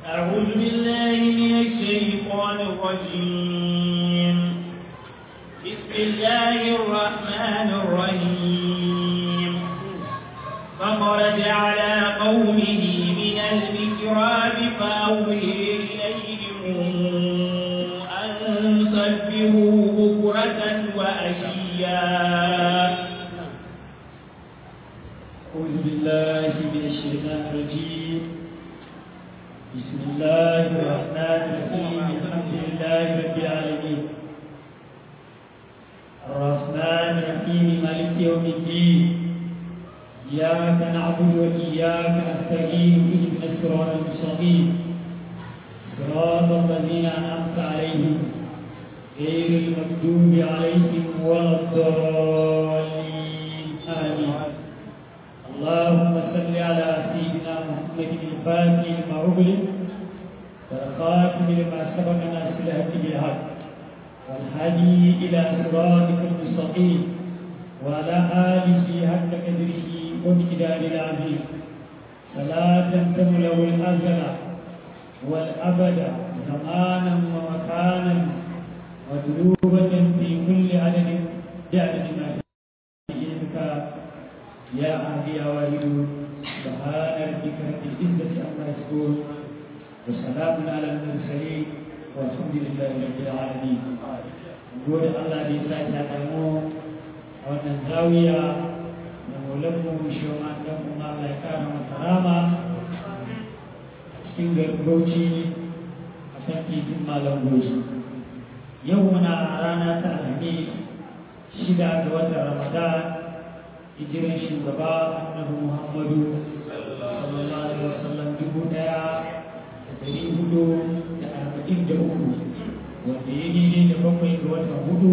أعوذ بالله من الشيطان الرجيم بسم الله الرحمن الرحيم فخرج على قومه من المكراب فأوحي إليهم أن سبحوا بكرة وأشيا أعوذ بالله من الشيطان الرجيم بسم الله الرحمن الرحيم الحمد لله رب العالمين الرحمن الرحيم مالك يوم الدين إياك نعبد وإياك نستعين اهدنا الصراط المستقيم صراط الذين أنعمت عليهم غير المغضوب عليهم ولا الضالين آمين اللهم صل على سيدنا محمد الفاتح لما أغلق والخاتم لما سبق ناصر الهدي بالحق والهادي إلى صراطك المستقيم وعلى آله حق قدره ومقدار العظيم صلاة تملأ الأزل والأبد زمانا ومكانا مطلوبة في كل عدد بعدد ما في علمك يا عهدي يا والد سبحان ربك رب العزة عما يصفون وسلام على المرسلين والحمد لله رب العالمين نقول الله دي ساعة دمو wannan zawiya da maulanmu shawar dan kuma mai kara makarama cikin garin bauchi a kan titin malam bauchi yau muna rana ta alhamis shida ga watan ramadan hijiran shugaba annabi muhammadu sallallahu alaihi wasallam dubu daya da dari hudu da arba'in da uku wanda ya daidai da bakwai ga watan hudu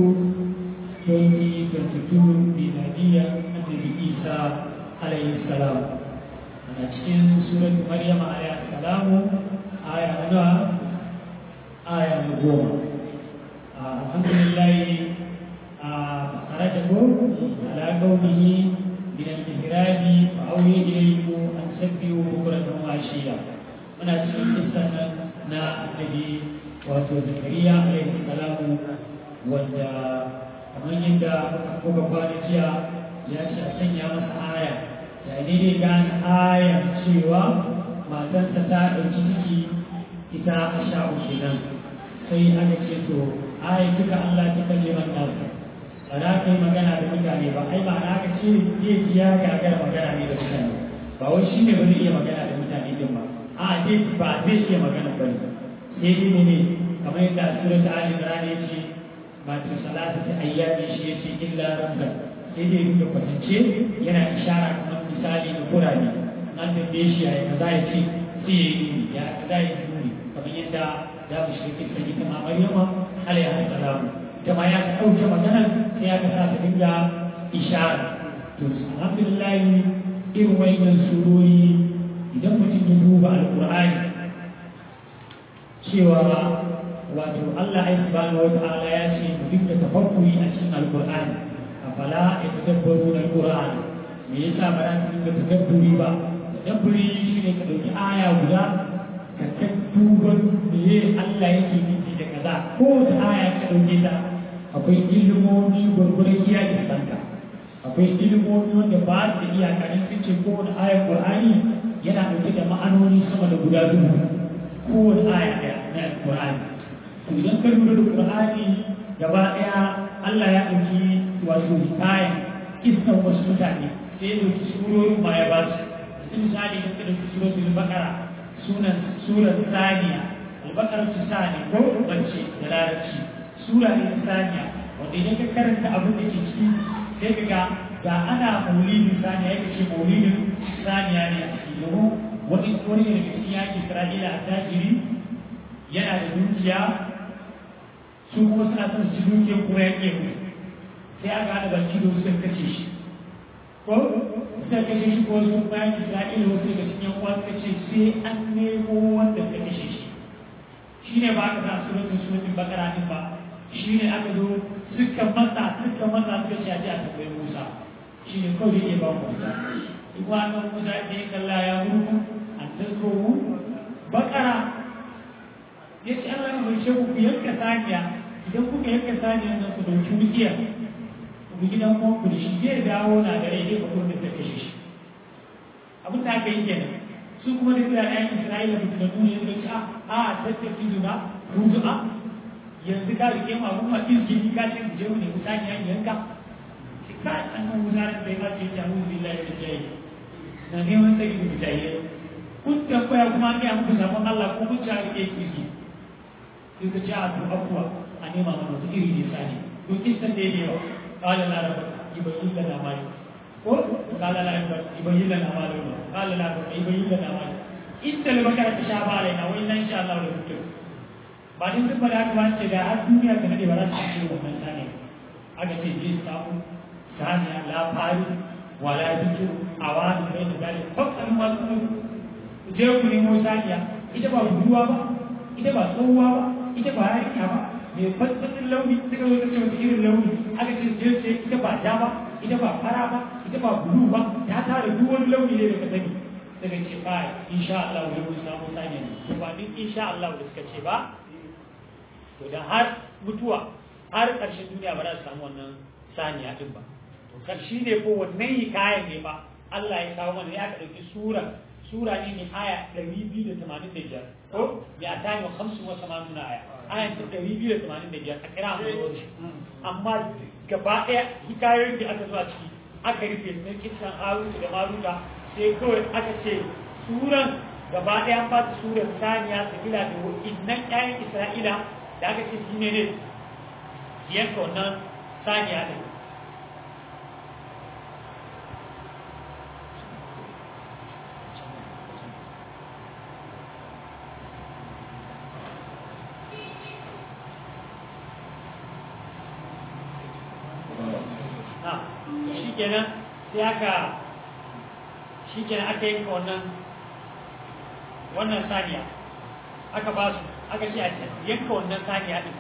2022 miladiyya annabi isa alaihi salam ana cikin surat maryam alaihi salamu aya na nawa aya na goma alhamdulillah خرجه على قومه من المهراب فأوحي إليهم أن سبحوا بكرة وعشيا من أجل قصة نا النبي واتو زكريا عليه السلام wanda kamar yadda kuka kwana jiya ya ce a sanya masa aya da daidai gane aya cewa matarsa ta ɗauki ciki ita a sha'u kenan sai aka ce to aya duka Allah ta kalle nasa ba za ka yi magana da mutane ba ai ba na ka ce zai ji ya gagara magana ne da mutane ba wai shi ne ba zai iya magana da mutane din ba a zai ba zai iya magana ba ne sai dai ne kamar yadda surat ali imran ya ce matar salatu ta ayyami shi ya ce illa ramzan sai dai da kwatance yana ishara kamar misali da kurare an tambaye shi ya kaza ya ce sai ya yi ya kaza ya yi kamar yadda za mu shiga kisan ita ma maryama alaihi salamu ita ma ya ɗauke maganar sai aka sa ta dinga ishara to alhamdulillah irin wannan surori idan mutum ya duba alqur'ani cewa wato Allah ya subhanahu wa ta'ala ya ce mu dinga tafakkuri a cikin alqur'ani afala yatadabbaru alqur'an me yasa ba za ka dinga tadabburi ba tadabburi shine ka dauki aya guda ka ta duban me Allah yake nufi da kaza ko ta aya ka dauke ta akwai ilimomi gwargwaron iya isanka akwai ilimomi wanda ba su da iyaka in sun ce kowane ayar qur'ani yana ɗauke da ma'anoni sama da guda dubu kowane aya ɗaya na qur'ani to idan ka lura da qur'ani gaba ɗaya Allah ya ɗauki wato hikayen iskan wasu mutane sai ya ɗauki surorin ma ya ba su misali da ka ɗauki suratul baqara sunan surar saniya al-baqara sani ko bace da larabci sura ne saniya wanda idan ka karanta abin da ke ciki sai ka ga da ana maulidin saniya ya ce maulidin saniya ne a ciki domin wani wani daga cikin yaƙi isra'ila a tajiri yana da dukiya su kuma suna son su dukiyar kuma ya ƙe mutu sai aka haɗa baki da suka kashe shi ko suka kashe shi ko wasu bayan isra'ila wasu daga cikin uwa suka ce sai an nemo wanda suka kashe shi shi ne ba aka sa suratun suratun bakara din ba shi ne aka zo suka matsa suka matsa suka ce a ji a tambayi musa shi ne kawai ya ba musa kuma annan musa ya ce kalla ya murku an tasoro bakara ya ce Allah ya mai shehu ku yanka saniya idan kuka yanka saniya nan ku dauki wutsiya ku gidan ku da shi zai dawo na da rai zai faɗo da ta kashe shi abin da aka yi kenan su kuma da kira ɗayan Isra'ila mutum da duniya suka ce a tattafi zuna ruzu'a yanzu ka rike mu abun ma izgini ka ce je mu ne ku saniya yanka shi ka annan wuzarar da ya ce ta mu billahi da jayi na neman sai da jayi kun tambaya kuma an gaya muku sabon Allah ko kun ci a rike izgi sai ka ce a to abuwa a nema mana wasu iri ne sani to kisan da ya yawa kala la rabba ibayyin lana mali ko kala la rabba ibayyin lana mali kala la rabba ibayyin lana mali inda da bakara ta sha ba raina wai nan insha Allah da mutum ba din sun bada haka ce da har duniya ta nade ba za su ce wannan sani aka ce je samu saniya la fari wala bikiru awani bai da dali fakkan masu je ku nemo saniya ita ba budurwa ba ita ba tsohuwa ba ita ba yarinya ba mai fasfasin launi suka zo ta ce wata irin launi aka ce je ce ita ba ja ba ita ba fara ba ita ba bulu ba ta tara duk wani launi ne da ka sani daga ce ba insha Allah wani mun samu saniya ne ba din insha Allah da suka ce ba to da har mutuwa har ƙarshen duniya ba za su samu wannan saniya din ba to karshe ne ko wannan hikayen ne ba Allah ya kawo mana ya ka ɗauki sura sura ne mai aya 285 ko ya ta yi hamsin wa samanuna aya aya ta 285 a kira mu amma gaba ɗaya hikayoyin da aka zuwa ciki aka rufe na kisan haruta da maruta sai kawai aka ce suran gaba ɗaya an ba ta suran saniya sabila da wa'innan ƴaƴan isra'ila da aka ce shi ne ne yanka wannan saniya ɗin shi kenan sai aka shi kenan aka yanka wannan wannan saniya aka ba su aka ce a yanka wannan saniya din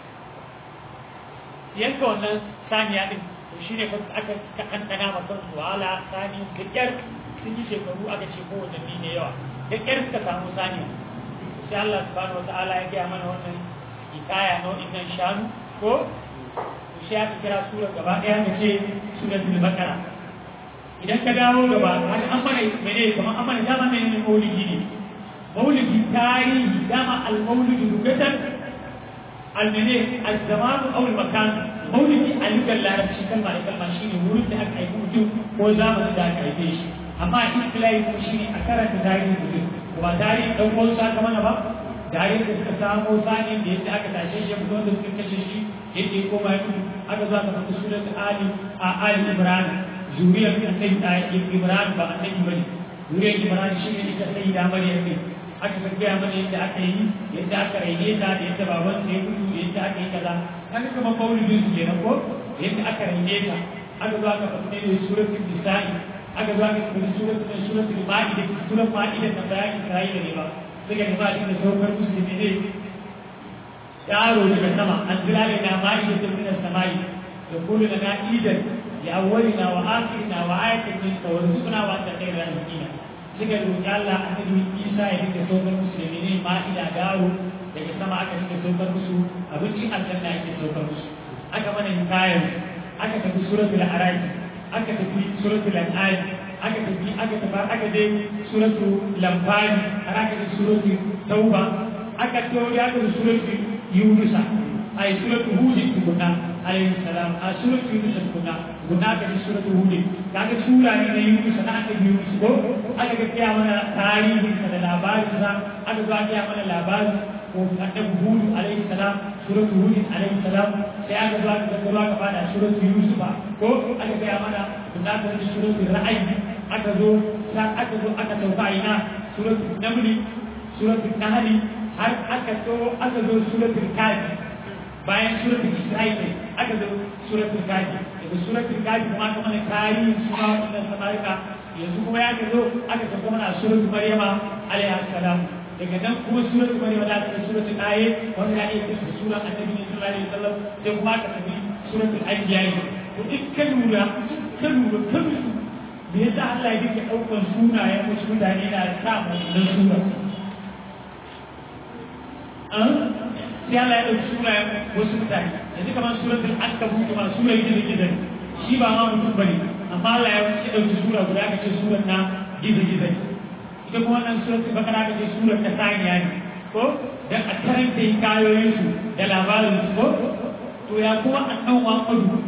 yanka wannan saniya din to shine fa aka kankana ma kansu wahala sani da kyar sun yi shekaru aka ce ko watanni ne yawa da kyar suka samu saniya sai Allah subhanahu wataala ya gaya mana wannan hikaya nau'in nan shanu ko sai aka kira sura gaba ɗaya da ce suratul baqara idan ka dawo gaba har an mana mene kuma an mana dama mene ne maulidi ne maulidi tarihi dama al-maulidi rugatan al-mene al-zaman aw al-makan maulidi a lugar larabci kalma da kalma shine wurin da aka haifi mutum ko zamanin da aka haife shi amma istilahi kuma shine a karanta tarihin mutum ba tarihin dan uwansa aka mana ba tarihin da suka samo sani da yadda aka tashe shi mutum da suka kashe shi yake koma ya mutu aka zo aka fata surat ali a ali imran zuriyar annabi imran ba annabi bane zuriyar imran shi ne ita sai da maryam ne aka ga gaya mana yadda aka yi yadda aka raine ta da yadda baban sa ya mutu da yadda aka yi kaza an ga kamar maulidin su kenan ko yadda aka raine ta aka zo aka fata ne suratul nisa'i aka zo aka fata suratul suratul ma'ida suratul ma'ida ta bayan isra'ila ne ba suka ga ba da saukar musulmi ne yaro daga sama an jira ne na ma'i da min samai da kullu lana idan ya awwalina wa akhirina wa ayatan min tawarzuqna wa anta khairul raziqina suka roki Allah annabi Isa ya dinga saukar musulmi ne ma'ida dawo daga sama aka dinga saukar musu abinci aljanna yake saukar musu aka mana hikayar aka tafi suratul araf aka tafi suratul an'am aka tafi aka tafi aka je suratul lamfani aka je suratul tauba aka tawo ya ga suratul yunusa ay suratu hud tukuna alayhi salam a suratu yunus tukuna guna ga suratu hud kaga sura ne na yunus na aka yunus ko aka ga kiya mana tarihin sa da labarin sa aka ga kiya mana labarin ko annabi hud alayhi salam suratu hud alayhi salam sai aka zo aka ga aka fada suratu yunus ba ko aka ga mana guna ga suratu ra'ayi aka zo aka zo aka sauka ina suratu namli suratu nahli har aka zo aka zo suratul kafi bayan suratul isra'il aka zo suratul kafi daga suratul kafi kuma aka mana tarihin suna wannan samarika yanzu kuma ya zo aka tafi mana suratul maryama alaihi salam daga nan kuma suratul maryama da ta suratul aye wanda ya yi ta sura annabi sallallahu alaihi wasallam sai kuma aka tafi suratul anbiya to duk kan lura kan lura kan lura me yasa Allah ya dinga daukar sunayen wasu mutane na sa mu sura sai Allah ya ɗauki sunayen wasu mutane yanzu kamar suratul ankabut ma sura gizo gizo shi ba ma mutum bane amma Allah ya wuce ɗauki sura guda aka ce surar na gizo gizo ita kuma wannan suratul bakara aka ce surar ta saniya ne ko dan a karanta kayoyin su da labarin su ko to ya kuma annan Muhammadu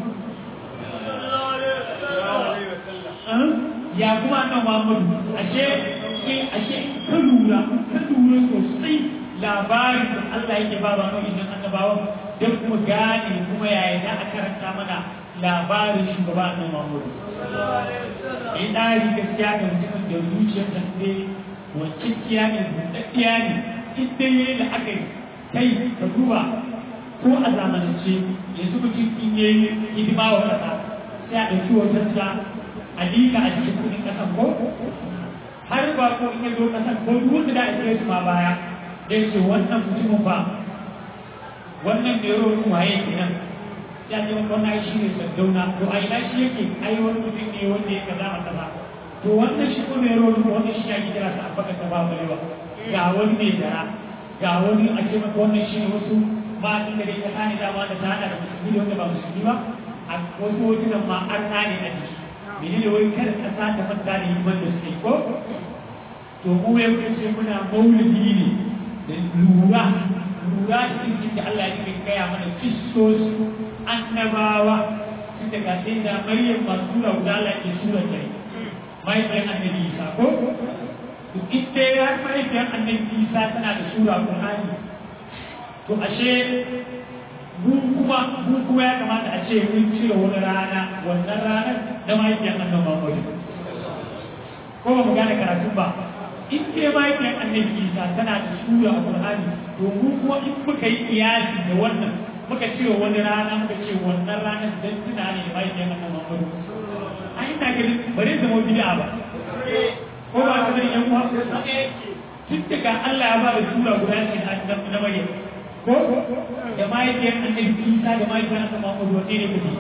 ya kuma annan Muhammadu ashe ashe ka lura ka lura sosai labarin da Allah yake ba ba nau'in nan annabawa don kuma gane kuma yaya za a karanta mana labarin shugaba annabi Muhammad in dari gaskiya ga mutumin da zuciyar da ne wancicciya ne buɗaɗɗiya ne in dai yayi da aka yi kai ka duba ko a zamanance yanzu mutum in yayi hidima wa ƙasa sai a ɗauki hotonsa a liƙa a cikin kuɗin ƙasan ko har ba ko in ya zo ƙasan ko duk wanda da a su ma baya ya ce wannan mutumin ba wannan mai rorin waye kenan ya ce wannan shi ne sardauna to a ina shi yake ai wani mutum ne wanda ya kaza a kaza to wannan shi ko mai rorin wannan shi ake kira sa abaka ta ba balewa ga wani mai dara ga wani a ce maka wannan shi ne wasu ma din da dai ta ne dama da ta hada da musulmi da wanda ba musulmi ba a wasu hotunan ma an ne a jiki menene wai kada kasa ta manta da himan da suke ko to mu ya ce muna maulidi ne da lura lura da cikin da Allah ya gaya mana kistos annabawa tun daga sai da Maryam ba sura guda Allah ke sura ta mai bayan annabi Isa ko to ita ya mai bayan annabi Isa tana da sura Qur'ani to ashe mu kuma mu kuma ya kamata a ce mun cire wani rana wannan ranar da mahaifiyar annabi Muhammad ko ba mu gane karatu ba in dai mahaifiyar annabi isa tana da sura a qur'ani to mu kuma in muka yi iyasi da wannan muka ce wani rana muka ce wannan ranar dan tuna ne da mahaifiyar annabi muhammadu a ina ganin bare zama bid'a ba ko ba ka bari yan uwa tun daga Allah ya ba da sura guda ce na Maryam ko da mahaifiyar annabi isa da mahaifiyar annabi muhammadu wanne ne kuke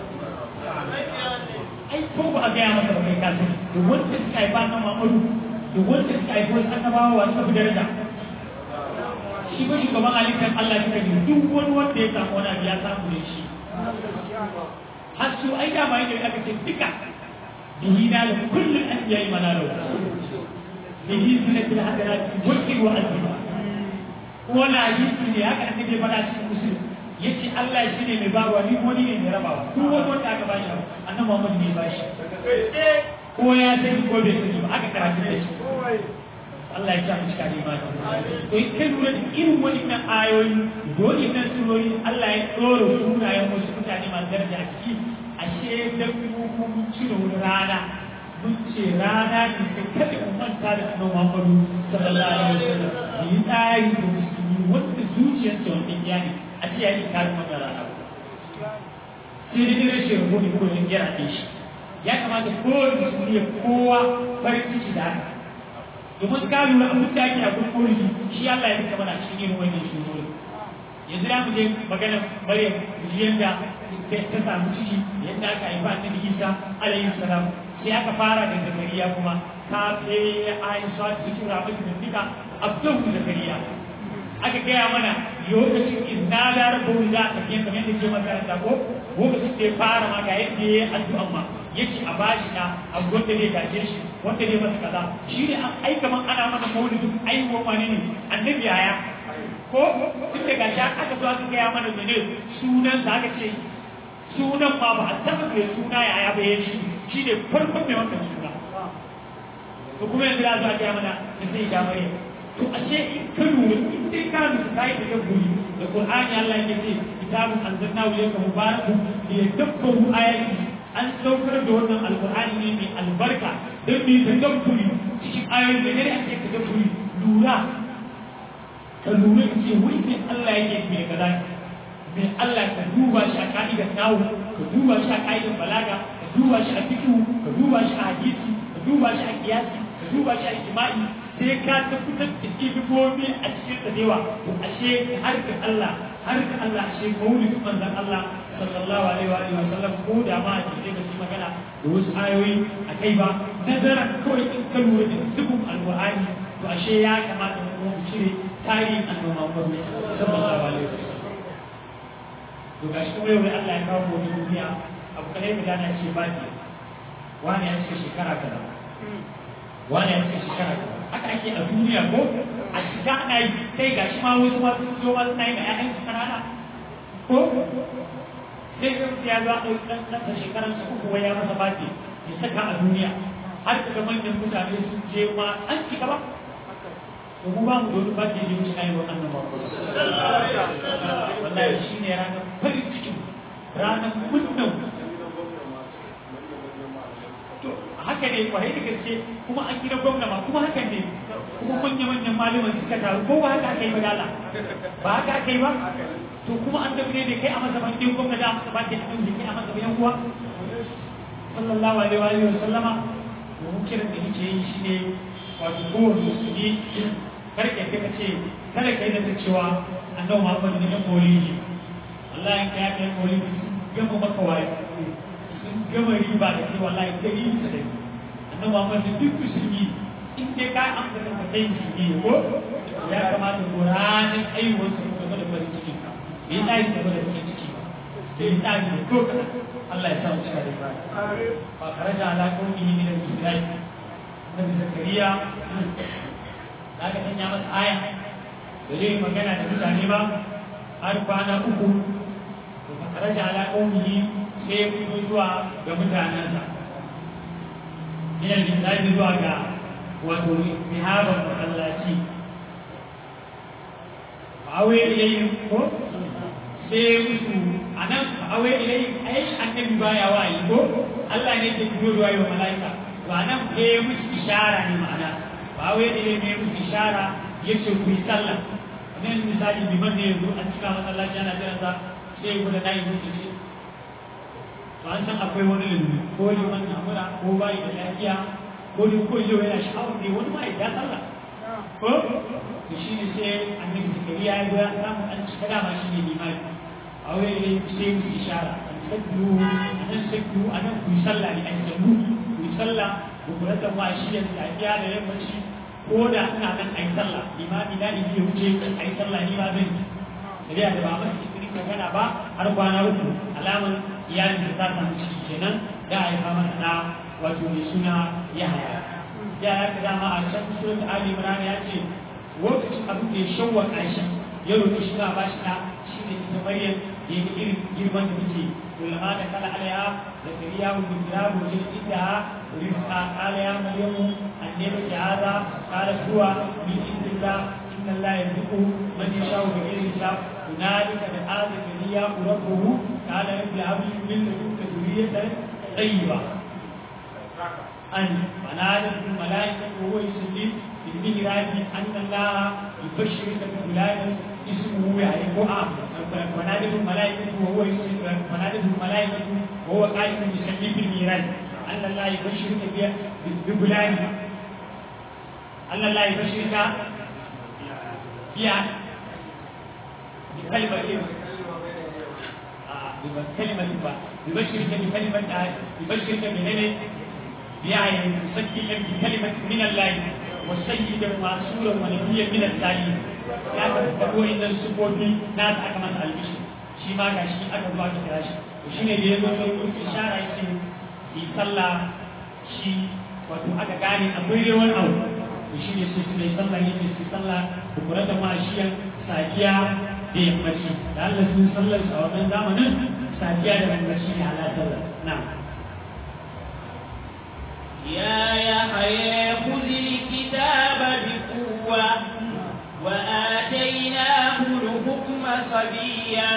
ai ko ba a gaya masa ba kai kasu da wanda suka haifa na muhammadu da wanda suka haifi wasu annabawa wa suka fi daraja shi ba shugaban halittar Allah suka ne duk wani wanda ya samu wani abu ya samu ne shi har su ai da ma yake aka ce duka bihi na da kullum an yayi manaro bihi sunatul hadarat waqi wa azima wani hadisi ne haka annabi ya faɗa cikin musulmi yace Allah shi ne mai bawa ni wani ne mai rabawa duk wani wanda aka bashi annabi Muhammad ne ba shi ko ya sani ko bai sani ba aka karatu da shi Allah ya sa mu cika da imani to in kai lura da irin wannan ayoyi dole nan surori Allah ya tsoro sunayen wasu mutane masu daraja a ciki ashe dan mu mun cire wani rana mun ce rana ne kai kada mu manta da annabi Muhammadu sallallahu alaihi wasallam yi tsari da musulmi wanda zuciyarsa wanda ya ne a ce ya yi karin wannan rana sai dai rashin rabo ne ko yin gyara shi ya kamata kowane musulmi ya kowa farin ciki da haka domin ka lura abin da ake a gurin maulidi shi Allah ya rika mana cikin irin wannan shugaba yanzu da mu je maganar Maryam jiyan da ta samu ciki yadda aka haifa annabi Isa alayhi salam sai aka fara da Zakariya kuma ta sai Aisha cikin rabin da dika Abdul Zakariya aka gaya mana lokacin izna da rabu da aka fiye kamar yadda ke makaranta ko lokacin da ya fara ma ga yadda ya yi addu'a ma yake a bashi na a wanda zai gaje shi wanda zai masa kaza shi ne an aika man ana mana maulidin aiwa wani ne annabi yaya ko tun da gashi aka zo aka gaya mana mene sunan sa aka ce sunan ma ba a taba mai suna yaya ba ya shi shi ne farkon mai wannan suna to kuma yanzu za a gaya mana da sai ya mare to ashe in ka lura in dai ka lura kai da guri da Qur'ani Allah ya ce kitabun anzalnahu ilayka mubarakun liyadabbaru ayati an saukar da wannan alkur'ani ne mai albarka don mai tadabburi cikin ayoyin da ne ake tadabburi lura ka lura ka ce wai mai Allah yake mai kaza mai Allah ka duba shi a ka'idar nawu ka duba shi a ka'idar balaga ka duba shi a fiqh ka duba shi a hadisi ka duba shi a kiyasi ka duba shi a ijma'i sai ka tabbatar da ilimomi a cikin da yawa to ashe har ga Allah har ga Allah ashe maulidin manzon Allah sallallahu alaihi wa alihi wa sallam ko da ma a cikin da shi magana da wasu ayoyi a kai ba nazara kawai in ka lura da dukkan alqur'ani to ashe ya kamata mu kuma mu cire tarihin annabi Muhammad sallallahu alaihi wasallam to gashi kuma yau Allah ya kawo mu duniya abu kalai mu gana ce ba ki wani ya ce shekara kaza wani ya ce shekara kaza haka ake a duniya ko a shiga ana yi kai gashi ma wasu ma sun zo ma suna yi ma ƴaƴan su kanana ko sai ga mutum ya zo a ɗauki ɗan ɗansa shekaransa uku wai ya masa baki ya saka a duniya har daga manyan mutane sun je ma an cika ba to mu ba mu dole ba ke yin shi ayyukan annabawa wallahi shi ne ranar farin cikin ranar murnan to haka ne kwarai da gaske kuma an gina gwamna ma kuma haka ne kuma manya-manyan malaman suka taru ko ba haka aka yi ba dala ba haka aka yi ba to kuma an dabi ne kai a masa ban ɗin gwamna da masa ba ke ɗin da kai a masa bayan kuwa sallallahu alaihi wa sallama domin kiran da nake yi shi ne wato kowane musulmi kar ka kai ce kada kai da cewa annabi Muhammad ne ya koli ne Allah ya kai ya koli sun gama maka waye sun gama riba da kai wallahi da yi ta da annabi Muhammad ne duk musulmi in dai ka amsa da kai musulmi ne ko ya kamata ko ranar aiwuwar su game da farin ciki bai tsari game da farin ciki bai tsari da ko Allah ya sa mu cika da Ibrahim fa kharaja ala qawmihi min al-isra'i Nabi Zakariya da aka sanya masa aya da zai magana da mutane ba har kwana uku to fa kharaja ala qawmihi sai ya fito zuwa ga mutanensa min al-isra'i zuwa ga wato mihaban masallaci fa'awai ilayhim ko sai musu a nan fa'awai ilayhim ai annabi baya wayi ko Allah ne ke fito da wayo malaika to a nan sai musu ishara ne ma'ana fa'awai ilayhim ne musu ishara yace ku yi sallah nan misali liman ne yanzu an cika masallaci ana jiran sa sai ku da nayi musu ce to an san akwai wani lullu ko liman na mura ko bai da lafiya ko da ko yau yana sha'awar ne wani ma ya sallah ko to shi ne sai annabi zakariya ya ga samu an cika dama shi ne limani a wani ne sai mu ishara an sabbu an sabbu anan ku yi sallah ne an sabbu ku yi sallah ku kula da ma shi da safiya da yammaci ko da ina nan ai sallah limami na in ya wuce ai sallah ni ma zan yi da da ba masa cikin magana ba har kwana uku alaman iyalin da ta samu ciki kenan da a yi fama da wato mai suna yahaya ya ya ka dama a can surat ali imran ya ce lokacin abin da ya shawwaka shi ya roƙi shi ba shi da shi ne ita maryam da ya irin girman da take ulama da kala alaiha da kariya wa bindirabu jin inda rizqa qala ya maryamu annabi ki hada qala huwa min indillah inna allaha yarzuqu man yasha'u bi ghairi hisab hunalika da hada kariya rabbuhu qala rabbi habli min ladunka dhurriyatan tayyiba أن فنادت الملائكة وهو يسلم في المهراب أن الله يبشرك بغلام اسمه يعرف فنادت الملائكة وهو يسلم فنادت الملائكة وهو قائم يسلم في المهراب أن الله يبشرك بغلام أن الله يبشرك بها بكلمة بكلمة يبشرك بكلمة يبشرك بهنا يعني مسجلا بكلمة من الله وسيدا معصورا ونبيا من التعليم ya ka faɗo inda sufofi na ta aka masa albishi shi ma ga shi aka zuwa ka kira shi to shine da ya zo sai mun ishara yace yi sallah shi wato aka gane akwai dai wani abu to shine sai su yi sallah yake su sallah da kura da mashiyan safiya da yammaci da Allah sun sallar a wannan zamanin safiya da yammaci ne ala sallah na'am يا يحيى خذ الكتاب بقوة وآتيناه الحكم صبيا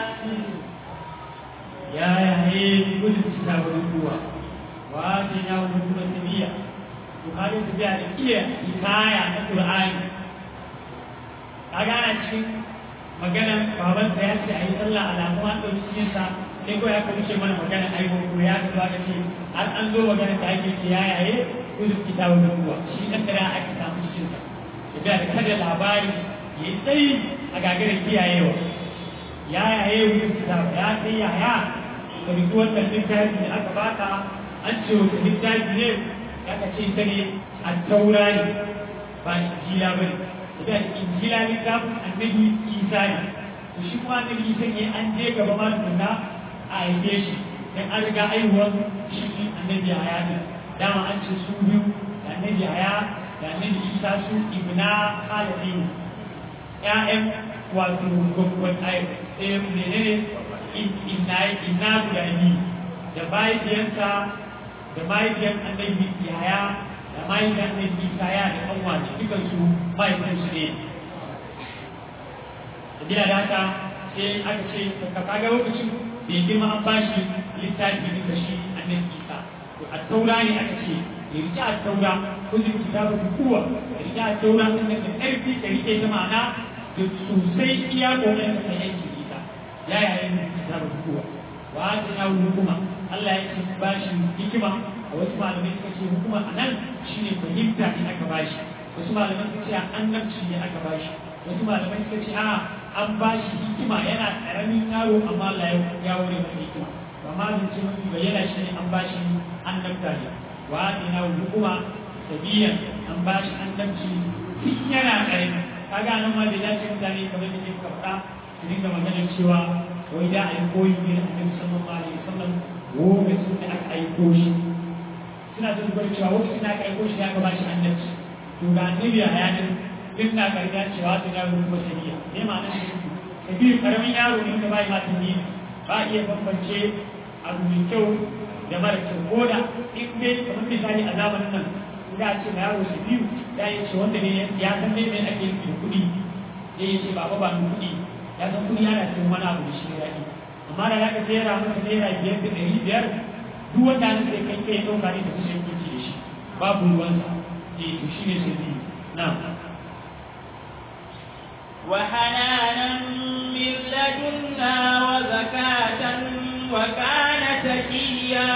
يا يحيى خذ الكتاب بقوة وآتيناه الحكم صبيا وهذا تبيع إيه حكاية القرآن kaga ana cikin magana babansa ya ce a yi sallah alamu an ɗauki cikinsa sai ko ya kawo mana magana aiwo ko ya ga ba ce har an zo magana da ake ce ya yaye kuzu kitabu da kuwa shi dan da ake samu cikin sa da da kada labari ya yi tsayi a gagarin kiyayewa ya yaye kuzu kitabu ya kai ya ya ka bi wannan littafi da aka baka an ce wata littafi ne aka ce ta ne a taura ne ba injila bane da injila littafin annabi isa ne to shi kuma annabi isa ne an je gaba ma tukunna a haife shi dan an riga aihuwar shi annabi haya ne dama an ce su biyu da annabi haya da annabi isa su ibna halafin ƴaƴan wato gwagwan ai eh menene inna inna guda biyu da mahaifiyarsa da mahaifiyar annabi yaya da mahaifiyar annabi isa ya da kanwa ce dukan su mahaifinsu ne da gina da haka sai aka ce ka kaga lokacin da ya girma an bashi littafi ne da shi annabi isa to a taura ne aka ce ya rike a taura ko zai kitabu da kuwa ya rike a taura sun da ƙarfi ka rike ta ma'ana da sosai iya ƙoƙarin ka yanke ita ya yayin kitabu da kuwa wa ta yawo hukuma Allah ya ce ba shi hikima a wasu malamai suka ce hukuma a nan shine fahimta ne aka ba shi wasu malamai suka ce annabci ne aka ba shi wasu malamai suka ce a an ba shi hikima yana karamin yaro amma Allah ya wure masa hikima amma zance mafi bayyana shi ne an ba shi annabta ne wa ta yawo hukuma sabiyan an ba shi annabci tun yana karami kaga nan ma bai dace mutane kamar da ke faɗa su dinga maganar cewa wai da a yi koyi ne da annabi sallallahu alaihi wasallam lokacin da aka aiko shi suna da dubar cewa lokacin da aka aiko shi aka ba shi annabci to ga annabi a yanin duk na karga cewa ta yaro kuma sabiya ne ma nan shi sabiya karamin yaro ne da ba ya mata ne ba iya bambance abu mai kyau da mara kyau ko da in dai kamar misali a zamanin nan da ce ma yaro sabiyu ya yi ce wanda ne ya san dai mai ake yi kuɗi ya yi ce baba ba ni kuɗi ya san kuɗi yana cikin wani abu da shi ya yi amma da zaka jera masa naira biyar da ɗari biyar duk wanda an sai kai kai ɗauka ne da kusa yake da shi babu ruwansa eh to shi ne sai biyu na وحنانا من لدنا وزكاة وكان تقيا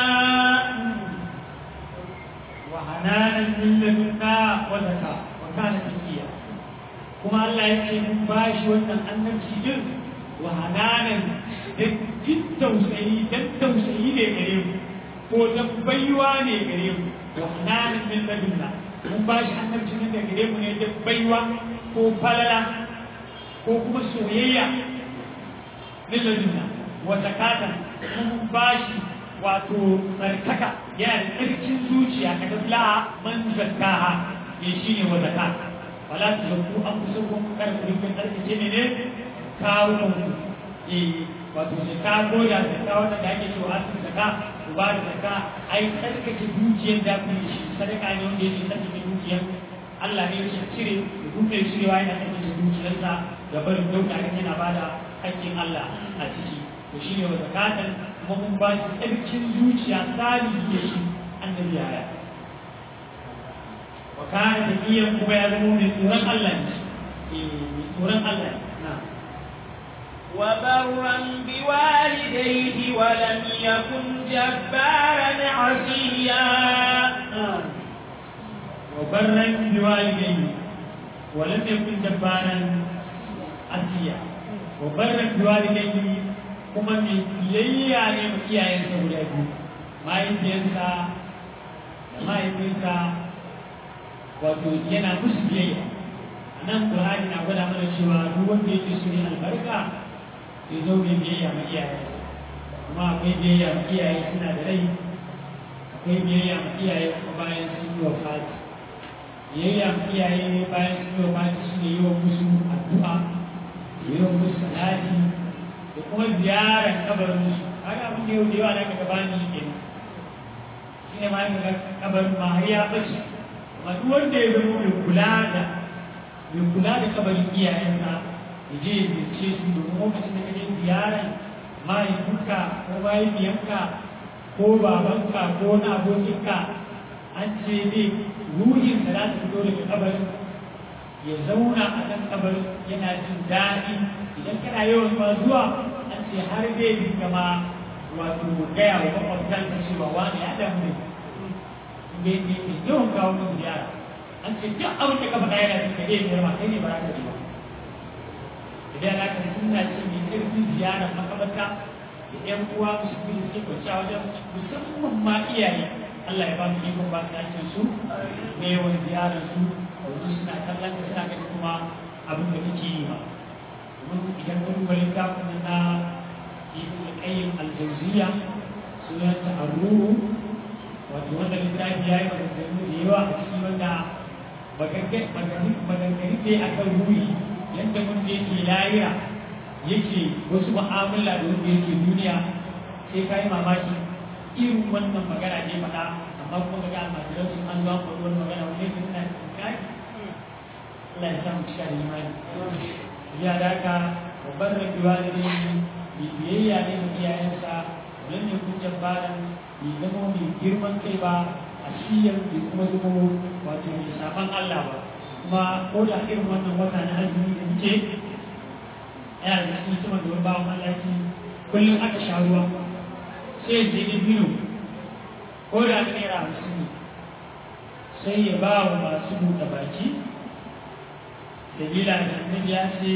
وحنانا من لدنا وزكاة وكان تقيا kuma Allah ya ce mun bashi wannan annabci din wa hananan da jin tausayi dan tausayi ne gare mu ko dan baiwa ne gare mu wa hananan min ladunna mun bashi annabci ne da gare mu ne da baiwa ko falala ko kuma soyayya min ladunna wa zakatan mun bashi wato tsarkaka yana da tsarkin zuciya ka tafiya man zakkaha ne shine wa zakata wala ta zakku an kusa kun kar ku rinka tsarkace ne ne kawo ku eh wato sai ka goda da ka wannan da ake cewa asin zaka ku ba da zaka ai tsarkace dukiyar da ku yi shi sadaka ne wanda yake tsarkace dukiyar Allah ne yake cire da dukiyar cirewa yana tsarkace dukiyarsa da barin dauka kan yana bada hakkin Allah a ciki to shine wa zakatan kuma mun ba shi tsarkin zuciya salihi da shi annabi ya وكان تقيا كما يزمون من سورة الله من سورة الله نعم وبرا بوالديه ولم يكن جبارا عصيا وبرا بوالديه ولم يكن جبارا عصيا وبرا بوالديه kuma mai biyayya ne ma iyayensa guda biyu mahaifiyarsa da mahaifinsa wato yana musu biyayya a nan ƙur'ani na gwada mana cewa duk wanda yake so ne albarka ya zo mai biyayya ma iyaye kuma akwai biyayya ma iyaye suna da rai akwai biyayya ma iyaye kuma bayan sun yi wa fati biyayya ma iyaye bayan sun yi wa fati shi ne yi wa musu addu'a yi wa musu salati da kuma ziyarar kabarin musu haka abin da yau da yawa na ka gabani kenan shi ne ma ga kabarin ma har ya bace duk wanda ya zama mai kula da mai kula da kabarin iyayensa ya je ya ziyarce su domin lokacin da ka je ziyarar mahaifinka ko mahaifiyanka ko babanka ko na abokinka an ce ne ruhin da za ta fito daga kabarin ya zauna a kan kabarin yana jin daɗi idan kana yawan ma zuwa an ce har zai dinga ma wato gaya wa makwabtanka cewa wani ya damu ne mai mai yawan kawo min ziyara an ce duk abin da ka faɗa yana cikin ɗaya biyar ma kai ne ba za ka ji ba idan aka suna ce mai ƙarfin ziyarar makabarta da ƴan uwa musu kuma suke kwanciya wajen musamman ma iyaye Allah ya ba mu ikon ba su yakin su da yawan ziyarar su mala'iku suna kallon ka suna ganin kuma abin da kake yi ba domin idan ka duba littafin na ibn al-qayyim al-jawziyya sunanta ar-ruhu wato wanda littafi ya yi maganganu da yawa a cikin wanda maganganu ne a kan ruhi yadda wanda yake layira yake wasu mu'amala da wanda yake duniya sai ka yi mamaki irin wannan magana ne faɗa amma kuma ga almajiran sun an zuwa faɗi wani magana wanda yake suna kai Allah ya samu cika da imani ya da haka babban rabuwa da ne biyayya ne da iyayensa don ne kun jabbaran bai zama mai girman kai ba a shiyar bai kuma zama wato mai saban Allah ba kuma ko da irin wannan wata na azumi da muke yana da cikin sama da wani bawan Allah ce kullum aka sha ruwa sai ya je da biyu ko da naira hamsin ne sai ya ba wa masu buɗe baki sabila da annabi ya ce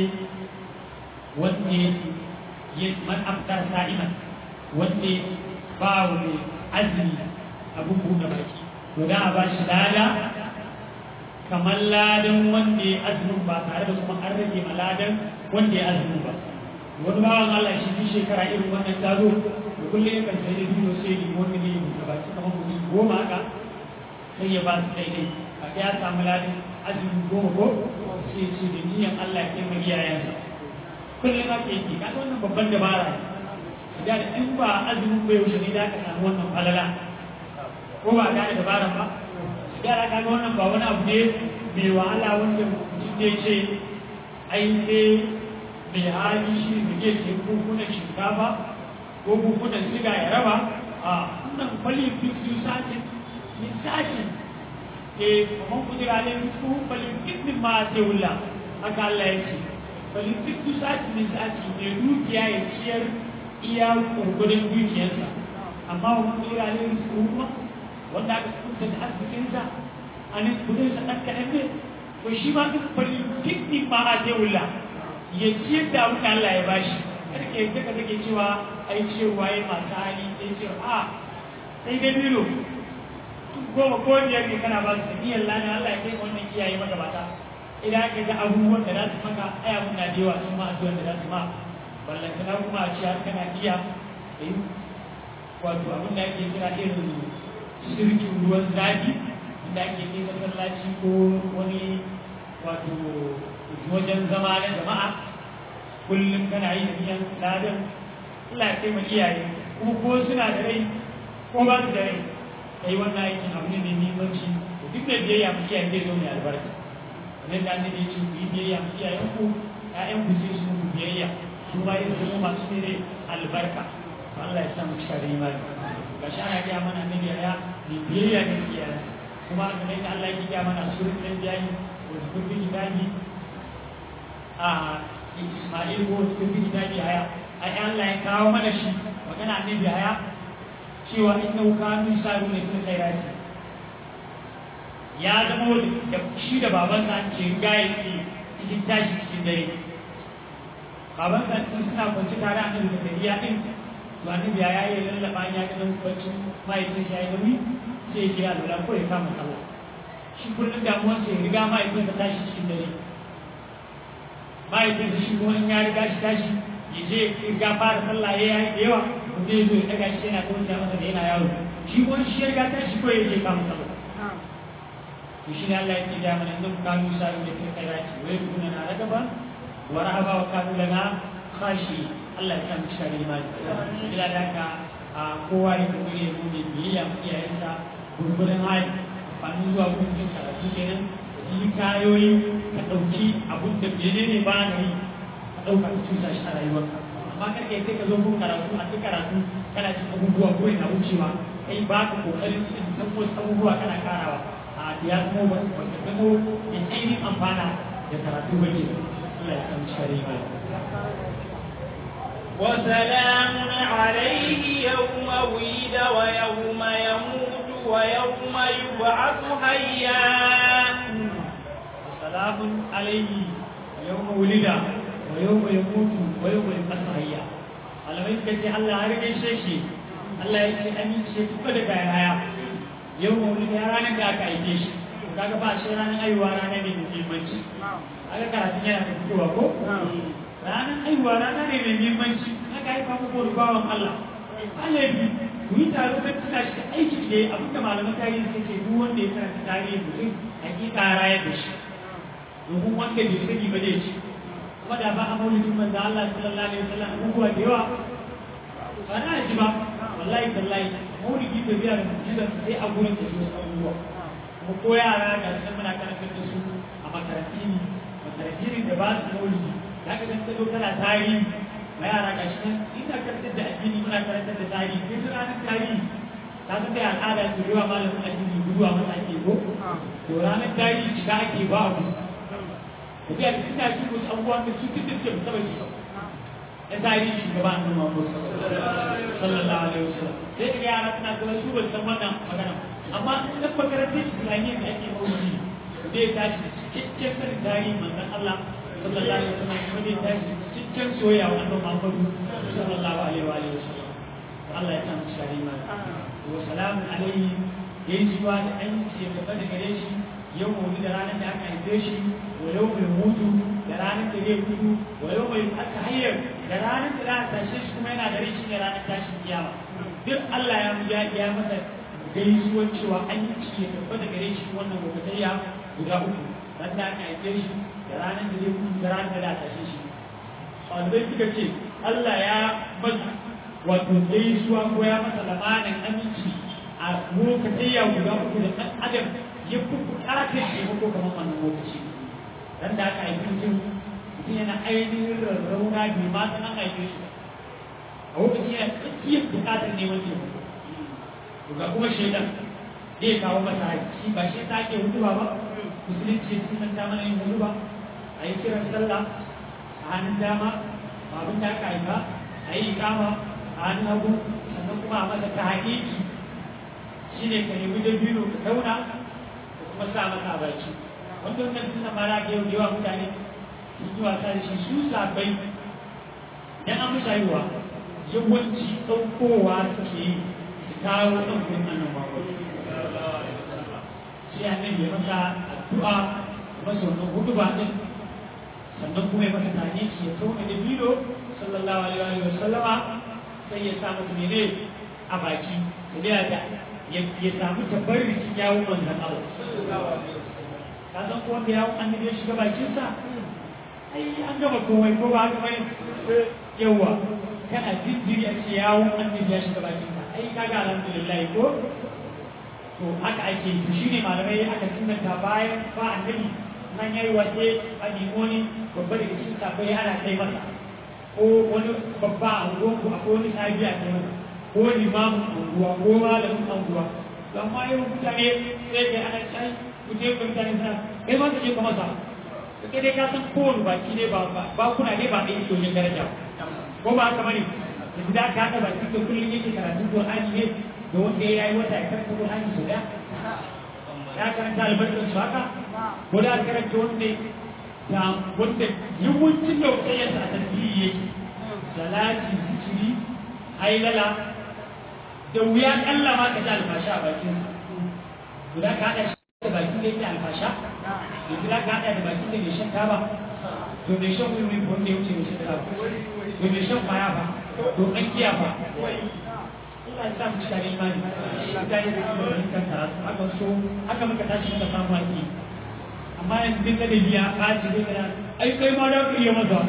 wanda ya man aftar sa'iman wanda ba wa mai azumi abin buɗe baki to da a ba shi lada kamar ladan wanda ya azumin ba tare da kuma an rage ma ladan wanda ya azumin ba wani bawan Allah shi bi shekara irin wannan ta zo da kullum ya kan sai da bidiyo sai ya wanda ne ya buɗe baki kamar mutum goma haka sai ya ba su daidai a ya samu ladan azumin goma ko sai ce da niyan Allah ya kai iyayensa kullum ake yi kaga wannan babban dabara ne da in ba azumin bai wuce ne da aka samu wannan falala ko ba gane dabaran ba yara kaga wannan ba wani abu ne mai wahala wanda mutum ne ce ai sai mai hali shi ne ke ce bukunan shinkafa ko bukunan siga ya raba a wannan kwali fifty satin min satin e kuma kudura ne su kwali fifty ma sai wula haka Allah ya ce kwali fifty satin min satin ne dukiya ya ciyar iya gurgudun dukiyarsa amma wa kudura ne su kuma wanda aka kusa da arzikinsa a nan kudinsa ɗan kaɗan ne to shi ma duk kwali fifty ma a sai wula ya ciyar da abin da Allah ya bashi kada ke yadda ka take cewa ai cewa ya masu hali sai ce a sai dai bilo goma ko biyar ne kana ba su niyyar lana Allah ya kai wannan kiyaye maka bata idan aka ga abubuwan da za su maka ai abun na da yawa sun ma addu'an da za su ma ballantana kuma a ce har kana iya yi wato abin da ake kira irin shirkin ruwan zafi inda ake kai masallaci ko wani wato wajen zama na jama'a kullum kana yi biyan ladan Allah ya taimaka iyaye kuma ko suna da rai ko ba su da rai kai wannan aikin abu ne mai muhimmanci duk da biyayya mu iyaye zai zo mai albarka kamar da annabi ya ce ku yi biyayya mu iyayen ku ƴaƴan ku sai su muku biyayya su ma yin zama masu ne albarka to Allah ya sa mu cika da imani ga shi ana gaya mana annabi ya ne biyayya ne iyayen kuma kamar da Allah ya gaya mana surin da biyayi wa zikr kitabi a Ismail ko cikin kitabi haya ai Allah ya kawo mana shi magana annabi haya cewa inna kanu saru ne kuma khairati ya zama da shi da baban sa ce gaye ke cikin tashi cikin dare baban sa sun suna kwanci tare a nan da dariya din to annabi ya yi lallaba ya ga nan kwanci mahaifin shi ya yi nauyi sai ya kira lura ko ya kama sallah shi kullum damuwarsa ya riga mahaifin sa tashi cikin dare mahaifin shi kuma in ya riga shi tashi ya je riga fara sallah ya yi da yawa ko zai zo ya daga shi yana tausaya masa da yana yaro shi kuma shi ya riga tashi ko ya je kama sallah to shi ne Allah ya ce da mana inda kanu sa'u da kai kairati wa yakuna na ragaba wa rahaba wa kanu lana khashi Allah ya sa mu cika da imani ila da haka a kowa ya kuma ya nuna biyayya mu iyayensa gurgurin hali amfani zuwa gurin jin karatu kenan yi kayoyi ka ɗauki abun da bene ne ba na yi ka ɗauka ka cusa shi a rayuwarka amma kar kai sai ka zo kun karatu a cikin karatu kana cin abubuwa ko na wucewa kai ba ka kokarin cikin san wasu abubuwa kana karawa a ya zama ba ka zama da ainihin amfana da karatu ba ke Allah ya san shari ba وسلام عليه يوم ولد ويوم يموت ويوم يبعث حيا وسلام عليه يوم ولد ويوم يموت ويوم يبعث حيا malamai suka ce Allah har gaishe shi Allah ya ce an yi ce tuka da bayan haya yau mawuli ya ranar da aka aike shi kaga ba shi ranar aiwa rana ne mai muhimmanci aka karatun yana da fitowa ko ranar aiwa rana ne mai muhimmanci aka haifa muku da bawan Allah alabi ku yi taro kan tuna shi aiki ne abin da malaman tarihi suka ce duk wanda ya karanta tarihin mutum hakika rayar da shi domin wanda bai sani ba zai ci kuma da ba a maulidin manzo Allah sallallahu alaihi wasallam abubuwa da yawa ba na ji ba wallahi tallahi maulidi da biya da mutum sai a gurin da su abubuwa kuma ko yara ga sun muna karantar da su a makaranti ne makaranti ne da ba su maulidi za ka san tsaro tana tarihi ma yara ga shi nan ina karantar da addini muna karantar da tarihi kai su ranar tarihi ta san kai al'ada su yawa malamin addini guduwa masa ake ko to ranar tarihi shiga ake ba abu da biya da suna shi wasu abubuwan da su duk da suke musamman shi na tarihi shugaba a nuna wasu sallallahu alaihi wasallam sai ka ga yara suna kula su ba san wannan magana amma idan makarantar islamiyya da ake maulidi zai tashi cikakken sanin tarihi manzon Allah sallallahu alaihi wasallam kuma zai tashi cikakken soyayya wa annabi Muhammadu sallallahu alaihi wa alihi wasallam Allah ya samu shari ma wa salamun alaihi yayin jiwa da an ce gaba da gare shi yau maulidi da ranar da aka haife shi wa yau mai mutu da ranar da zai mutu wa yau mai aka hayyar da ranar da za a tashe shi kuma yana da rai shi ne ranar tashin kiyama duk Allah ya ya masa gaisuwar cewa an yi ciki ya tabbata gare shi wannan gobatayya guda uku ran da aka haife shi da ranar da zai kuma da ranar da za a tashe shi ɗalibai suka ce Allah ya masa wato gaisuwa ko ya masa lamarin aminci a gobatayya guda uku da ɗan adam ya fi buƙatar taimako kamar wannan lokaci ran da aka haife mutum mutum yana ainihin rarrauna bai ma san an haife shi a lokacin yana tsakiyar buƙatar neman taimako ga kuma shaidan zai kawo masa haƙi ba shi ta ake hutuba ba musulunci sun san ta mana yin hutuba a yi kiran sallah a hannun dama babun da aka haifa a yi ikama a hannun hagu sannan kuma a masa ta haƙiƙi shi ne ka nemi dabino ka zauna ka kuma sa masa a baki wanda wannan suna mara ga yau da yawa mutane sun yi wasa da shi su sabai idan an musu haihuwa yawanci ɗaukowa suke yi kawo ɗan kun annan mako sai annabi ya masa addu'a masa wannan hudu ba din sannan kuma ya masa tani shi ya tona da bido sallallahu alaihi wa sallama sai ya sa masa mene a baki da da ya samu tabarrukin yawon manzan Allah ka san ko wanda yawon annabi ya shiga bakinsa ai an gama komai ko ba haka bane yawa kana jinjiri a ce yawon annabi ya shiga bakinsa ai kaga alhamdulillah ko to haka ake yi shine malamai aka sunanta bayan ba annabi nan yayi wace a nimoni babba da cikin sabai ana kai masa ko wani babba a unguwan ku akwai wani sabi a kai masa ko limamin unguwa ko malamin unguwa to amma yau mutane sai kai ana kai ku je ku mutane suna kai ma ka je ka masa kai dai ka san kowane baki ne ba ba kuna ne ba ɗaya domin daraja ko ba haka bane yanzu da ka haɗa baki da kullum yake karatun Qur'ani ne da wanda ya yi wata ya karanta Qur'ani sau ɗaya ya karanta albarkar su haka ko da karanta wanda da wanda yawancin da wata yasa a tasiri yake salati zikiri hailala da wuya kalla ma ka ji alfasha a bakin to da ka haɗa shi da bakin da yake alfasha yanzu da ka haɗa da bakin da mai shan taba to mai shan wuri wanda ya wuce mai shan taba to mai shan kwaya ba to an kiya ba Allah ya sa mu cika da imani mutane da kuma rinkan karatu haka so haka muka tashi muka samu haƙi amma yanzu duk da biya ɓaci zai gana ai kai ma da ka iya maza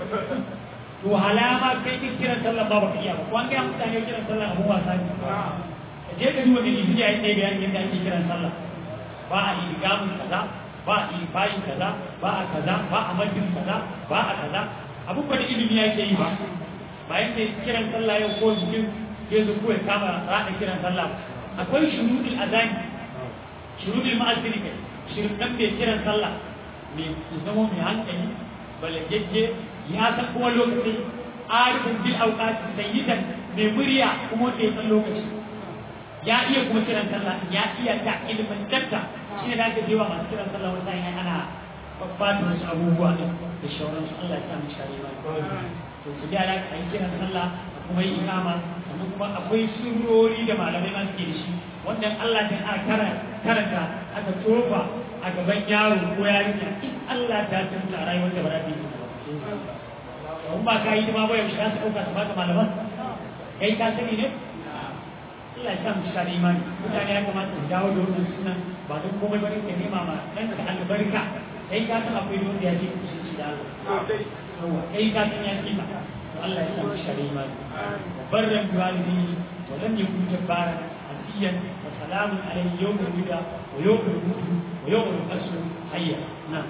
to halama kai kin kiran sallah ba baka iya ba ko an ga mutane kiran sallah abu wasa ne ka je ka duba gidi biya yadda bayanin yadda ake kiran sallah ba a yi gamun kaza ba a yi bayin kaza ba a kaza ba a majin kaza ba a kaza abu ba da ilimi yake yi ba bayan da kiran sallah yau ko jikin ke zo ko ya kama rada kiran sallah akwai shurudul azani shurudul ma'azini kai shirkan bai kiran sallah mai zama mai hankali balagegge ya san kuma lokaci arifin bil auqati sayyidan mai murya kuma wanda ya san lokaci ya iya kuma kiran sallah ya iya ta ilimin dakta shi ne da ake jewa masu kiran sallah wata yana ana babbata wasu abubuwa da shauransu Allah ya sa mu cika ba to su da a yi kiran sallah kuma yi ikama sannan kuma akwai surori da malamai ma suke da shi wannan Allah ta a kara karanta aka tofa a gaban yaro ko yarinya in Allah ta tunta a rayuwar da ba za ta yi in ba ka yi ma ba yaushe za su ɗauka su baka malaman kai ka sani ne Allah ya sa mu cika da imani mutane ya kamata su dawo da wannan sunan ba don komai bane ka nema ma dan ka albarka kai ka san akwai wanda ya ce ku shi da Allah kai ka san ya ce ka to Allah ya sa mu cika da imani barran biwalidi wa lam yakun jabbaran asiyan wa salamun alayhi yawmul wida wa yawmul wudu wa yawmul qasr hayya na'am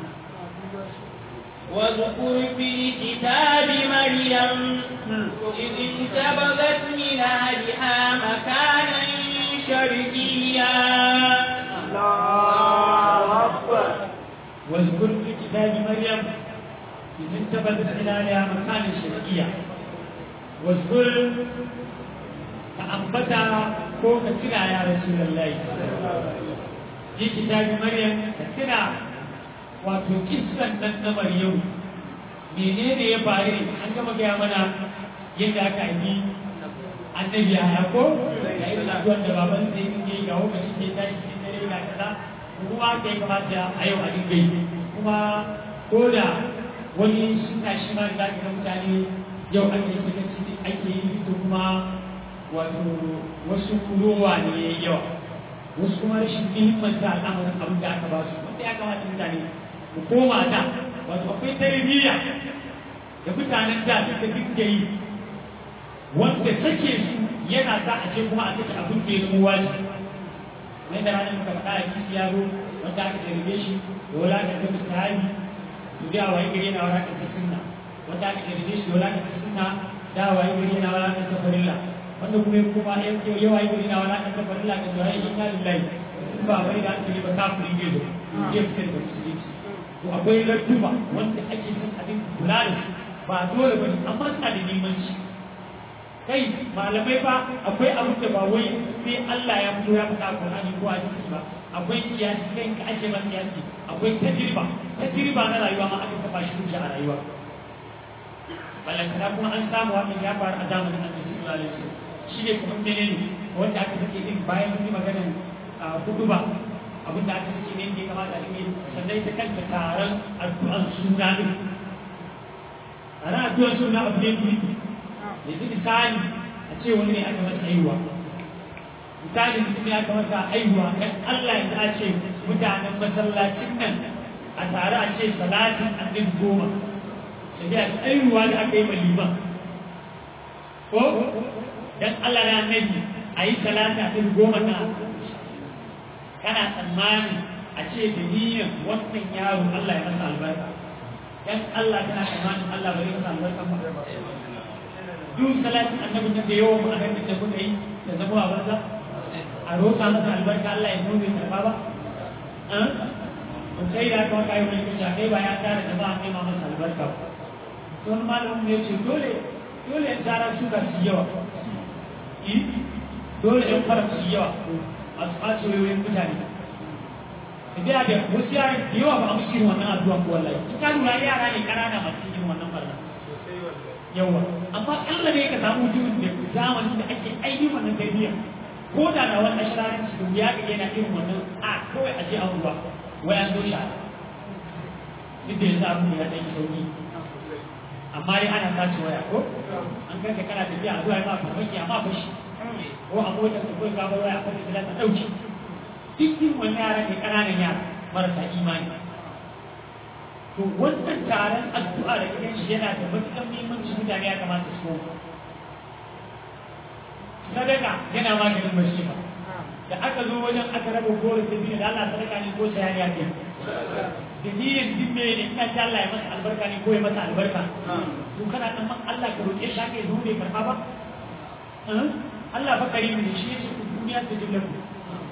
واذكر في الكتاب مريم إذ انتبذت من أهلها مكانا شرقيا الله أكبر واذكر في كتاب مريم إذ انتبذت من أهلها مكانا شرقيا واذكر فأنبتا فوق تنا يا رسول الله في كتاب مريم تنا wato kissan nan na Maryam menene ya faru ne an gama gaya mana yadda aka yi annabi ya ko da irin addu'ar da baban sai yake ga lokacin da ya tashi cikin dare ga kaza kuma kai kamata a yau a dinga yi kuma ko da wani suna shi ma da ga mutane yau ake sakaci ake yi to kuma wato wasu ruwa ne ya yawa wasu kuma rashin muhimmanta al'amarin abin da aka ba su wanda ya kamata mutane mu koma da wato akwai tarbiyya da mutanen da suka dinga yi wanda sake su yana sa a ce kuma a sake abin da ya zama wajibi mai da ranar muka faɗa a kisi ya zo wanda aka jarrabe shi da wulaƙar da misali to da waye gari yana wulaƙar da sunna wanda aka jarrabe shi da wulaƙar da sunna da waye gari yana wulaƙar da farilla wanda kuma ya kuma ya waye gari yana wulaƙar da farilla da zuwa inna lillahi in ba bari da aka yi ba kafiri ne zo ya fitar da musulunci to akwai larduma wanda ake son abin kula da su ba dole ba amma suna da nemanci kai malamai fa akwai abin da ba wai sai Allah ya fito ya faɗa Qur'ani ko hadisi ba akwai kiyasi kai ka ake man kiyasi akwai tajriba tajriba na rayuwa ma aka kafa shi hujja a rayuwa balantana kuma an samu wannan ya faru a zamanin Annabi sallallahu alaihi wasallam shi ne kuma menene wanda aka sake din bayan mun yi maganar hudu ba abin da aka ce ne da ya kamata a yi sannan ita kanta taron addu'an suna ne a ran addu'an suna abu ne biyu yanzu misali a ce wani ne aka masa aihuwa misali mutum ne aka masa aihuwa kan Allah yanzu a ce mutanen masallacin nan a tare a ce salatin annabi goma sai a aihuwa da aka yi ma liman ko dan Allah na annabi a yi salatin annabi goma na kana tsammani a ce da niyyar wannan yaro Allah ya masa albarka dan Allah kana tsammanin Allah bai masa albarka ba duk salatin annabin da yawan ma'anar da kuka yi da zama a banza a roƙa masa albarka Allah ya nuna karɓa ba an sai da aka waka yi wani kusa kai ba ya tara da ba a nema masa albarka ba sun malamin ne ce dole dole ya tara su ga su yawa dole yan fara su yawa masu ɓaci wayoyin mutane da da wasu yara da yawa ba a musu irin wannan addu'a ko wallahi in ka lura yara ne ƙanana masu irin wannan barna yawa amma Allah ne ka samu mutumin da zamanin da ake aiki wannan tarbiyya ko da na wannan shirarin su ya ga yana irin wannan a kawai a je a ruwa wai an zo shara duk da yanzu abu ya ɗan sauki amma dai ana sace waya ko an kanka kana tafiya a zuwa ya ma farmaki amma fashi ko a motar da kawai gabar waya akwai da ta ɗauki duk yin wani yara ne ƙananan yara marasa imani to wannan taron addu'a da gidan shi yana da matuƙar muhimmanci mutane ya kamata su sadaka yana maganin masifa da aka zo wajen aka raba goro da biyu da Allah sadaka ne ko sayar ya ke da niyyar dimme ne in ta Allah ya masa albarka ne ko ya masa albarka to kana dan man Allah ka roƙe shi ake zo bai karɓa ba Allah fa karimu ne shi yake ku duniya ta jilla ku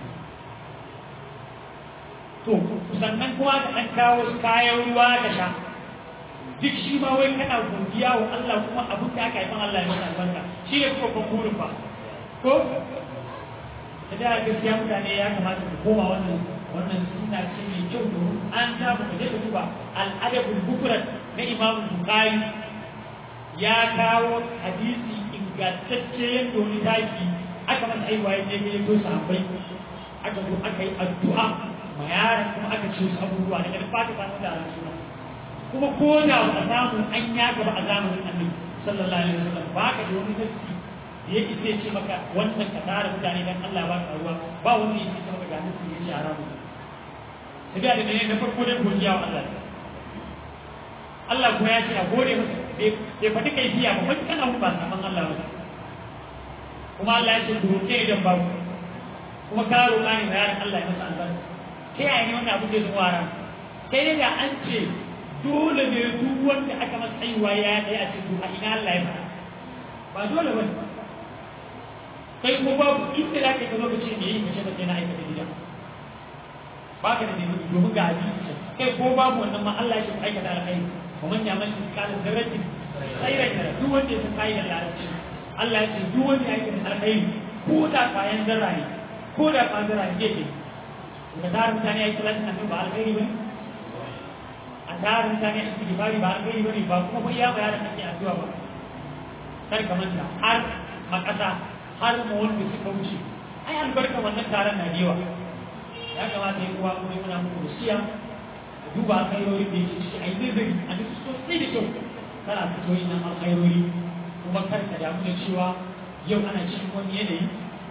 to sannan kuma da an kawo kayan ruwa da sha duk shi ma wai kana godiya wa Allah kuma abin da aka yi man Allah ya masa albarka shi ne kuma burin ba ko da da gaskiya mutane ya kamata ku koma wannan wannan sunna ce mai kyau domin an samu da zai duba al'adabul bukrat na Imam Bukhari ya kawo hadisi ingantacce yadda wani taki aka masa aiwa ya je ya to sahabbai aka zo aka yi addu'a ma yaron kuma aka ce su abubuwa daga ba ta samu da suna kuma ko da ba samu an ya gaba a zamanin annabi sallallahu alaihi wasallam ba ka da wani nasi da ya isa ce maka wannan ka tara mutane dan Allah ba ka ruwa ba wani ya ce maka ga nasi ya ce haramu sai da ne na farko dai godiya wa Allah Allah kuma ya ce a gode masa bai faɗi kai biya ba wani kana ba saman Allah ba kuma Allah ya ce ku roƙe idan ba kuma ka roƙa ne bayan Allah ya masa albarka ta yaya ne wannan abin da zuwa ran sai dai da an ce dole ne duk wanda aka masa tsayuwa ya yi a ce a ina Allah ya faɗa ba dole ba kai ko babu inda za ka yi lokaci ne yi kashe sai na aikata gida ba ka da ne domin ga hadisi kai ko babu wannan ma Allah ya ce aikata alkhairi kuma ya mace kalin darajar tsairar da duk wanda ya san da larabci Allah ya ce duk wanda ya aikata alkhairi ko da kayan zarra ne ko da kayan zarra ne ke da tsarin mutane ya yi talatin annabi ba alkhairi ba ne a tsarin mutane a cikin bari ba alkhairi ba ne ba kuma bai ya bayar da ake addu'a ba kar ka manta har makasa har mu wanda suka wuce ai albarka wannan taron na da yawa ya kamata ya kuwa kuma muna muku wasiya a duba alkhairori da yake ciki ai nazari a duk sosai da kyau kana fito yin nan alkhairori kuma kar ka damu da cewa yau ana cikin wani yanayi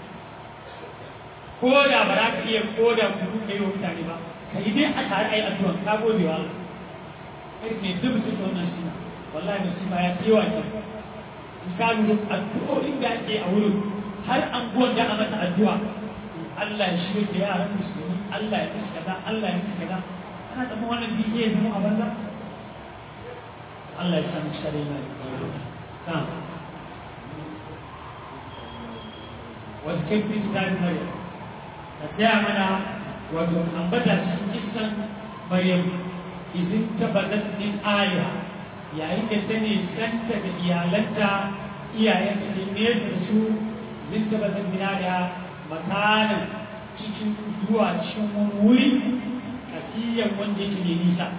ko da ba za ka iya ko da kudu ka yi wa mutane ba ka yi dai a tare a yi addu'a ka gode wa Allah kai ne duk su ta wannan suna wallahi da suna ya kewa ke in ka lura addu'o'in da ake a wurin har anguwan da a mata addu'a Allah ya shirya da yaran musulmi Allah ya musu kaza Allah ya musu kaza ana tsamma wannan bidiyo ya zama a banza Allah ya samu shari'a na da wasu kai fi kitabin Maryam ka gaya mana wato ambata cikin kisan maryam izin tabbatar min aya yayin da ta ne santa da iyalanta iyayen da nesa da su zin tabbatar min aya makanan cikin zuwa cikin wani wuri kasiyan wanda yake mai nisa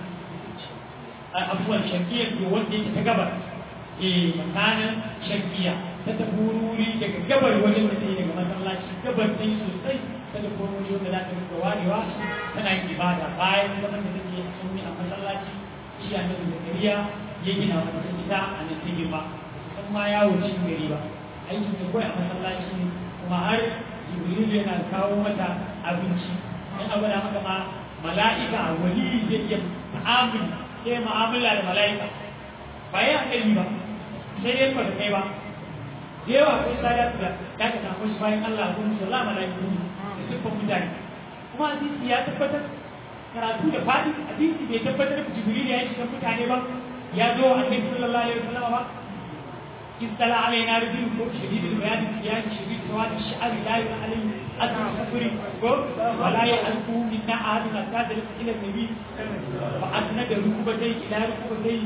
a abuwan shakiyar da wanda yake ta gabar eh makanan shakiya ta tafi wuri daga gabar wajen da ta yi daga masallaci gabar ta yi sosai ta da kuma wani wanda za ta rika warewa tana yin ibada bayan zaman da take a sunni a masallaci shi a nan zakariya ya gina mata ita a nan ta girma san ma yawo cikin gari ba aikin ta kawai a masallaci ne kuma har jibrilu yana kawo mata abinci in abu da maka ma mala'ika wali zai iya ta'amuli sai mu'amala da mala'ika ba ya kai ba sai dai ba da kai ba da yawa kai sada da ya ka samu shi bayan Allah kun sallah mala'iku ne da siffar mutane kuma hadisi ya tabbatar karatu da fadi hadisi bai tabbatar da jibril ya shiga mutane ba ya zo annabi sallallahu alaihi wasallam ba استلع علينا رجل شديد البيان الثياب شديد سواد الشعر لا يرى عليه اثر السفر ولا يعرفه منا احد حتى الى النبي فاسند ركبتيه الى ركبتيه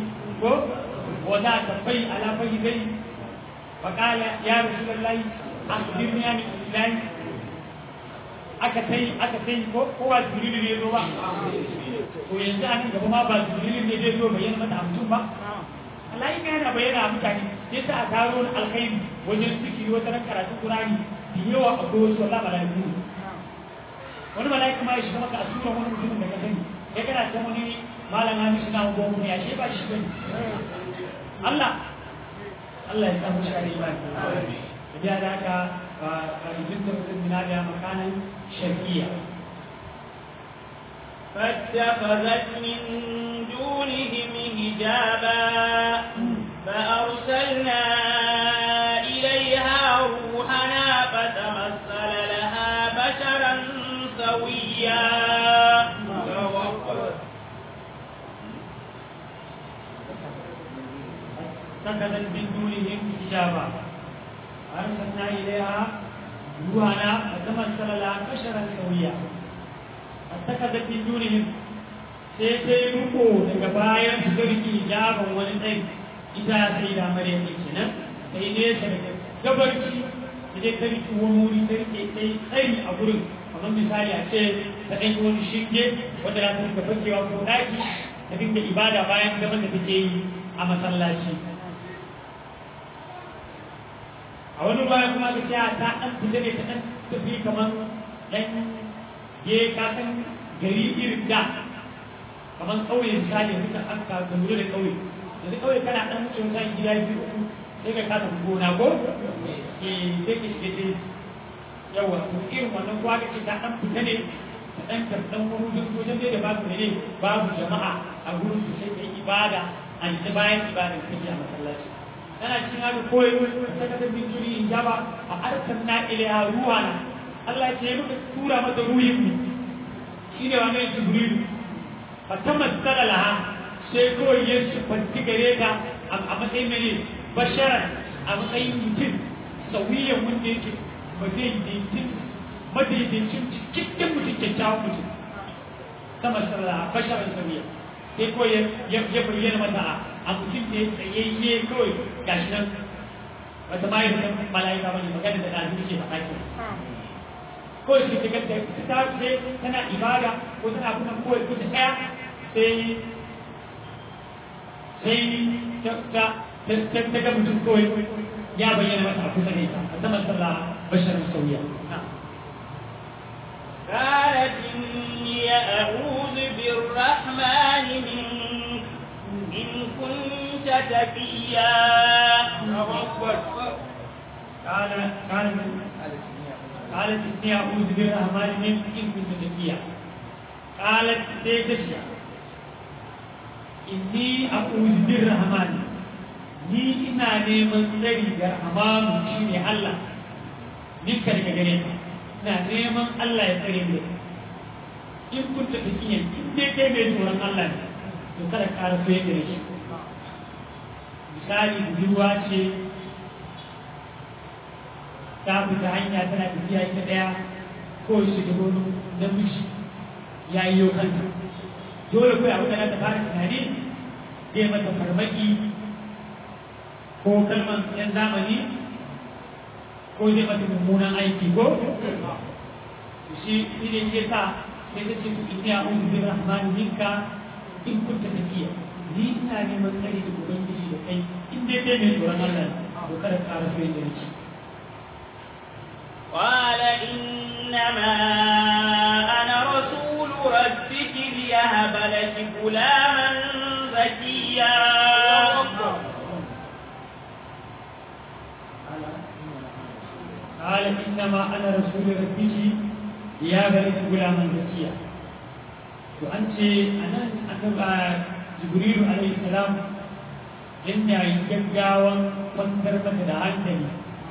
وضع كفيه على فخذيه فقال يا رسول الله أخبرني عن الإسلام aka sai aka sai ko kowa jibrilu ne zo ba to yanzu an gaba ma ba jibrilu ne zai zo bayyana mata mutum ba Allah in yana bayyana a mutane sai ta a taro alkhairi wajen zikiri wata ran karatun Qur'ani da yawa a ko wasu wallahi malaiku wani malaika ma ya shiga maka a sura wani mutumin da ka sani ya kana ta wani malam Hamisu na gogo ne ya shi ba shi bane Allah Allah ya samu shi a imani da da haka ba izin da mutum na da makanan shafiya فاتخذت من دونهم حجابا فأرسلنا إليها روحنا فتمثل لها بشرا سويا اتخذت من دونهم حجابا أرسلنا إليها روحنا فتمثل لها بشرا سويا اتخذت من دونهم sai ta yi ruko daga bayan su ga riki hijaban wani tsayi ita sai da maryam ne kenan sai nesa daga gabarci da dai ta riki wani wuri ta rike tsayi tsayi a gurin kamar misali a ce ta ɗan wani shinge wanda za ta rika fakewa ko ɗaki ta dinga ibada bayan zaman da take yi a masallaci a wani baya kuma ta ce ta ɗan fita ne ta ɗan tafi kamar ɗan je ka san gari irin da kamar ƙauye misali duka aka ka lura da ƙauye yanzu ƙauye kana ɗan wuce wata gida biyu uku sai ka kasa gona ko eh sai ka shiga dai yawa to irin wannan kuwa ka ce ta ɗan fita ne ta ɗan karɓan wurin wajen dai da babu ne babu jama'a a gurin su sai ka yi ibada a yi bayan ibada da kake a masallaci kana cikin haka koyi ta kasar binturi in jaba a arkan na ilaiha ruwa na Allah ya ce muka tura mata ruhin mu shi ne wani jibrilu fa ta matsala laha sai kawai ya sufanti gare ta a matsayin mene basharan a matsayin mutum sauyiyan wanda yake madaidaicin madaidaicin cikakken mutum kyakkyawan mutum ta matsala laha basharan sauyiyan sai kawai ya bayyana mata a mutum da ya tsayayye kawai gashi nan wata ma yi mala'ika bane magana da ɗazu ke faɗa ke ko shi ta ganta ta ce tana ibada ko tana kuma ko ko ta tsaya sai sai ta ta ta ta ga mutum kawai ya bayyana mata a kusa ne a saman sallah basharin sauya قالت إني أعوذ بالرحمن منك إن كنت تقيا قال قال قالت إني أعوذ بالرحمن منك إن كنت تقيا قالت سيدشيا إني أعوذ بالرحمن ni ina neman tsari da rahmanu shi ne Allah ninka daga gare ka ina neman Allah ya tsare ni in kun ta tafiya in dai kai mai tsoron Allah ne to kada ka ƙara so yadda shi misali budurwa ce ta fita hanya tana tafiya ita ɗaya ko shi da wani namiji ya yi yau kanta dole kawai abu da ta fara tunani zai mata farmaki ko kalman yan zamani ko zai mata mummunan aiki ko shi shi ne ke sa sai ta ce ku inni a uzu bin rahmani minka in kunta tafiya ni ina neman tsari da ubangiji da kai in dai kai mai tsoron Allah to kada ka ƙara so yadda nake قال إنما أنا رسول ربك ليهب لك غلاما زكيا قال إنما أنا رسول ربك يا بني غلاما زكيا وأنت أنا أنا جبريل عليه السلام yana yin gaggawan kwantar mata da hankali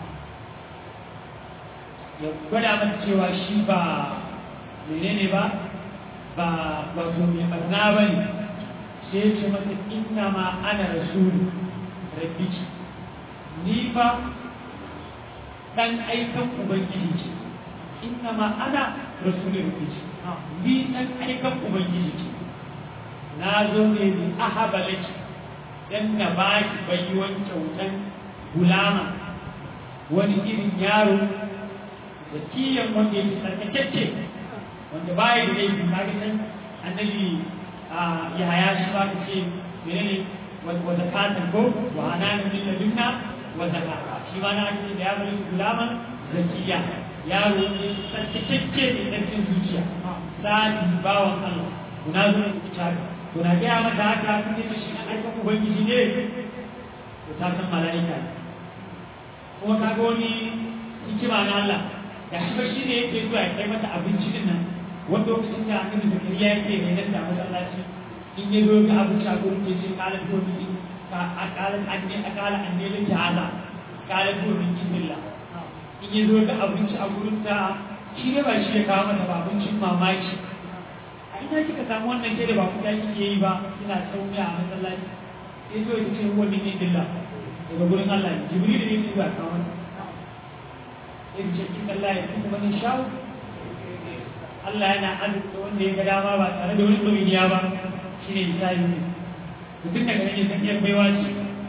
ya gwada mata cewa shi ba menene ba ba wato mai barna ba ne sai ce mata inna ma ana rasulu rabbiki ni fa dan aikan ubangiji ce inna ma ana rasulu rabbiki ni dan aikan ubangiji ce na zo ne bi ahaba laki dan na ba ki baiwan kyautan gulama wani irin yaro da kiyan wanda ya fi tsarkakecce wanda baya da laifi ka ga san annabi ya haya shi ba ka ce menene wa zakatan ko wa hananan min ladunna wa zakata shi ma na ake da yaro gulaman zakiya yaro ne tsarkakecce ne tsarkin zuciya sadi bawan Allah kuna zo ne ku to na gaya mata haka sun yi shi an aika ubangiji ne to ta san mala'ika ne kuma ka ga wani hikima na Allah ga shi ba shi ne yake zuwa ya kai mata abinci din nan wanda lokacin da annabi zakariya yake ne nan da masallaci in ya zo ga abinci a gurin ke ce kala to ni ka akala anne akala anne da jaza kala to ni bismillah in ya zo ga abinci a gurin ta shi ne ba shi ya kawo mata ba abincin mamaki ina kika samu wannan ke da ba kuka kike yi ba kina tsauni a masallaci sai zo ya ce huwa min indillah daga gurin Allah ne jibril ne yake ba kawo masa sai ce kin Allah ya kuma ni shawo Allah yana azurta wanda ya ga dama ba tare da wani ɗauniya ba shine misali ne mutum daga nan ya san yan baiwa ce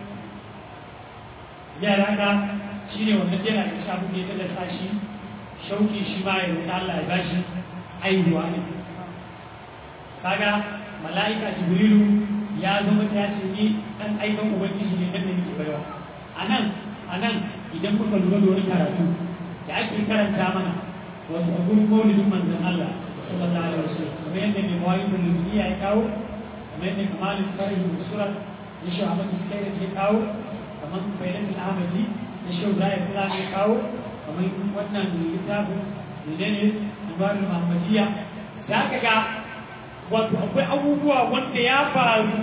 yara ka shine wannan yana da shafi da ya tallata shi shauki shi ma ya roƙi Allah ya bashi aihuwa ne kaga mala'ika jibrilu ya zama ta ce ni dan aikan ubangiji ne dan da nake baiwa anan anan idan kuka lura da wani karatu da ake karanta mana wato a gurin maulidin manzon Allah sallallahu alaihi wasallam kamar yadda mai mawai da lumiya ya kawo kamar yadda kamalin farahi da sura na shi Ahmad Sukaira ya kawo kamar bayanan Ahmadi na shi Ibrahim Kula ya kawo kamar wannan littafin menene Ibrahim Muhammadiyya za ka ga wato akwai abubuwa wanda ya faru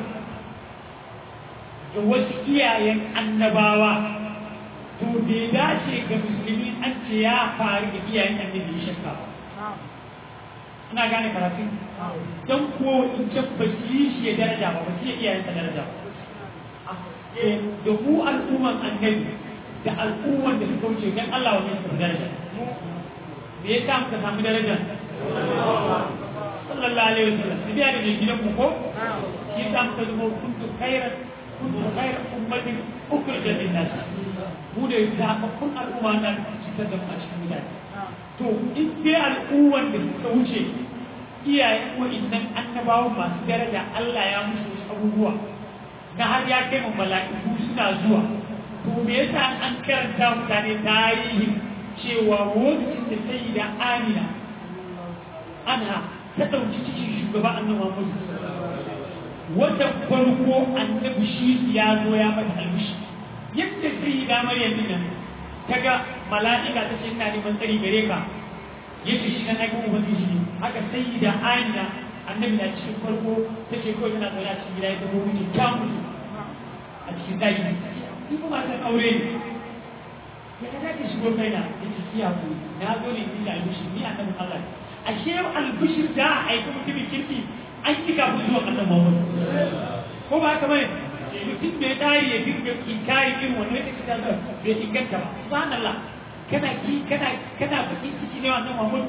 da wasu iyayen annabawa to bai dace ga musulmi an ce ya faru da iyayen annabi ya shakka ba ina gane karatu don ko in can ba su yi shi ya daraja ba ba su yi iyayen sa daraja ba da mu al'umman annabi da al'umman da suka wuce don Allah wa mai daraja me yasa muka samu daraja sallallahu alaihi wasallam su biya da mai gidan mu ko shi yasa muka zama kuntu khairan kuntu khairan ummatin ukhrijat lin-nas mu da zaɓaɓɓun al'umma na cikin da a cikin mutane to in dai al'umman da suka wuce iyayen wa'innan annabawa masu daraja Allah ya musu wasu abubuwa na har ya kai mu mala'iku suna zuwa to me yasa an karanta mutane tarihi cewa lokacin da sai da Amina anha ta ɗauki cikin shugaba annabi Muhammad wata farko annabi shi ya zo ya mata albishi yadda sai da Maryam din nan ta ga mala'ika ta ce ina neman tsari gare ka yace shi kan aikin ubangiji ne haka sai da Amina annabi na cikin farko ta ce kawai tana zaune a cikin gida ya zama miji ta mutu a cikin zaki ni kuma san aure ne ya ka zaki shigo kaina ya ce kiya ku na zo ne ni da albishir ni annabin Allah ashe albishir da a aiki mutumin kirki an yi kafin zuwa ƙasar Muhammad ko ba haka bane mutum bai tsari ya dinga inkari irin wannan ita ta zo bai inganta ba subhanallah kana ki kana kana bakin ciki ne wannan Muhammad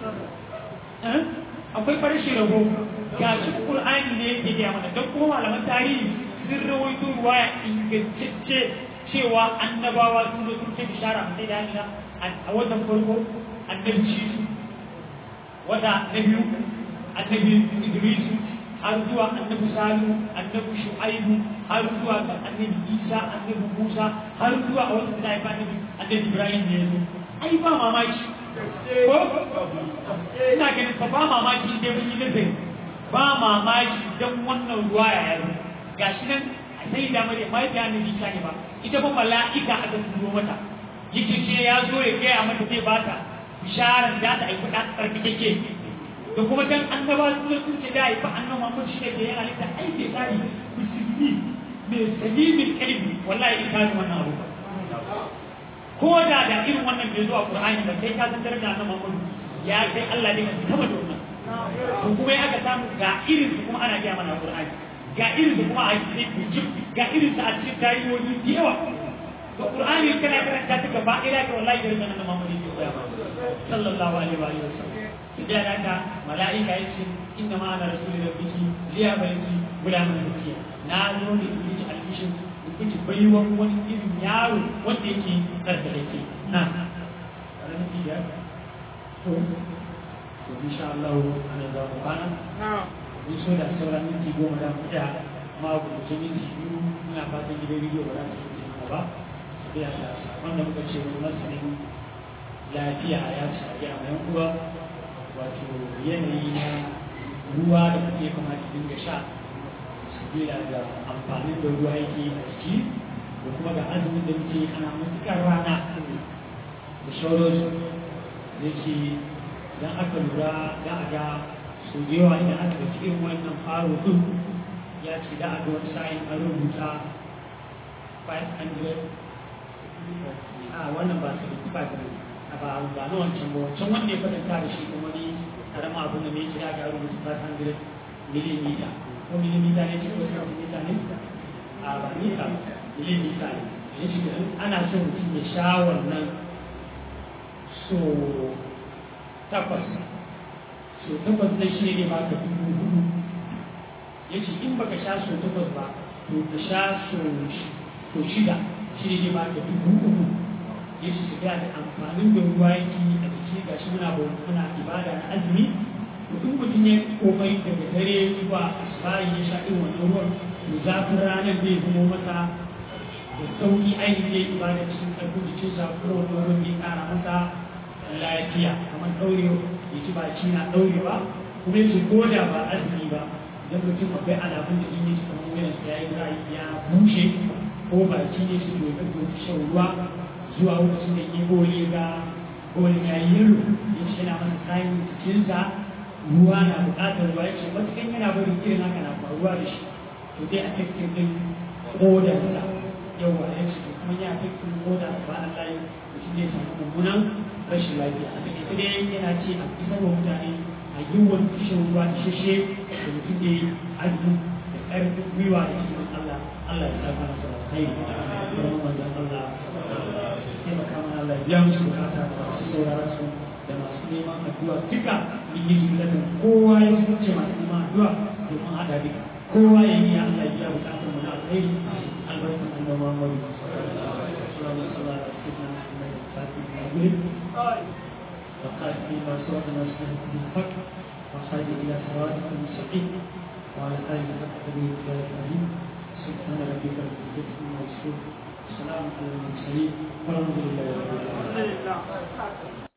akwai farashin rago ga shi Qur'ani ne yake gaya mana don kuma malaman tarihi sun rawaito ruwaya ingantacce cewa annabawa sun zo sun ce bishara sai da Aisha a watan farko annabi shi wata na biyu annabi Idris har zuwa annabi Salihu annabi Shu'aibu har zuwa ga annabi Isa annabi Musa har zuwa a wata da ya annabi annabi Ibrahim ne ai ba mamaki ko ina ganin fa ba mamaki dai mun yi nazari ba mamaki dan wannan ruwa ya yi gashi nan sai da mare mai da annabi Isa ne ba ita ba mala'ika aka turo mata yake ce ya zo ya gaya mata zai ba ta bisharar da ta aiki da tsarkakeke da kuma dan annaba sun sun ce da aiki annabi Muhammad shi ne ke yin halitta ai bai tsari musulmi mai salimin kalbi wallahi ita ne wannan abu ko da da irin wannan bai zuwa Qur'ani ba sai ka san daraja annabi Muhammad ya kai Allah ne ka taba da wannan to kuma ya aka samu ga irin su kuma ana gaya mana Qur'ani ga irin su kuma a cikin bijib ga irin su a cikin tarihohi da yawa to Qur'ani kana karanta ta gaba ila ka wallahi daraja annabi Muhammad ne ya koya sallallahu alaihi wa alihi wasallam idan haka mala'ika yace inna ma ana rasulun rabbiki liya bayki gulamun zakiya na zo ne in yi albishin kuke baiwan wani irin yaro wanda yake tsarkake na ranar biyar to to insha Allah ana za mu kwana mun so da sauran minti goma da mu da amma ku ce minti biyu ina fatan gidan rediyo ba za su yi ba sai da wanda muka ce wani masanin lafiya ya shafi a mai uwa wato yanayi na ruwa da kuke kamata dinga sha sabila da amfanin da ruwa yake a jiki da kuma ga azumin da muke ana matuƙar rana da shauransu da ke idan aka lura da a ga su da yawa idan aka da cikin wannan faro din ya ce da a ga wani sa'in an rubuta 500 a wannan ba su ba a ba ba na wancan ba wancan wanda ya kwatanta da shi kuma ni karama abin da mai kira ga rubuta 500 milimita ko milimita ne cikin wasu milimita ne a ba mita milimita ne ya ce da ana son mutum ya sha wannan so takwas so takwas zai shi ne ba ka dubu hudu ya ce in baka sha so takwas ba to ka sha so shida shi ne ba ka dubu uku ya ce su da amfanin da ruwa yake a jiki ga shi muna muna ibada na azumi to in mutum ya komai daga dare zuwa asibari ya sha irin wannan ruwan to zafin ranar zai zama masa da sauki ainihin ya ibada cikin ƙarfin jikinsa kuma wannan ruwan zai ƙara masa lafiya kamar ɗaure ya ci baki na ɗaure ba kuma ya ce ko da ba azumi ba idan mutum akwai alamun da in yi ci kamar wuyan ya yi rayu ya bushe ko baki ne su domin domin shan ruwa zuwa lokacin da ya goye ga goyin ya yi yalo ya ce yana masa tsayin jikinsa ruwa na buƙatar ruwa ya ce matukan yana barin irin haka na faruwa da shi to dai a cikin din kodarsa yawa ya ce to kuma ya cikin koda ba a layi mutum zai samu mummunan rashin lafiya a cikin dai yana ce a isar wa mutane a yiwuwar kishin ruwa isheshe da mutum da yi azumi da ƙarfin gwiwa da izinin Allah Allah ya saka masa alkhairi kuma manzon Allah taimaka mana Allah ya biya musu bukata da masu sauraron su da masu neman addu'a duka mun yi jumlatan kowa ya zuce masu neman addu'a domin haɗa duka kowa ya yi Allah ya biya bukatar mu na alkhairi albarkan annabi Muhammad sallallahu alaihi wasallam sayyidina Muhammad fatih al-Gulib وقال فيما سوى الناس من الحق وخرج الى صراطك المستقيم وعلى اله حق به الكريم سبحان ربك رب العزه عما يصفون وسلام على المرسلين والحمد لله رب العالمين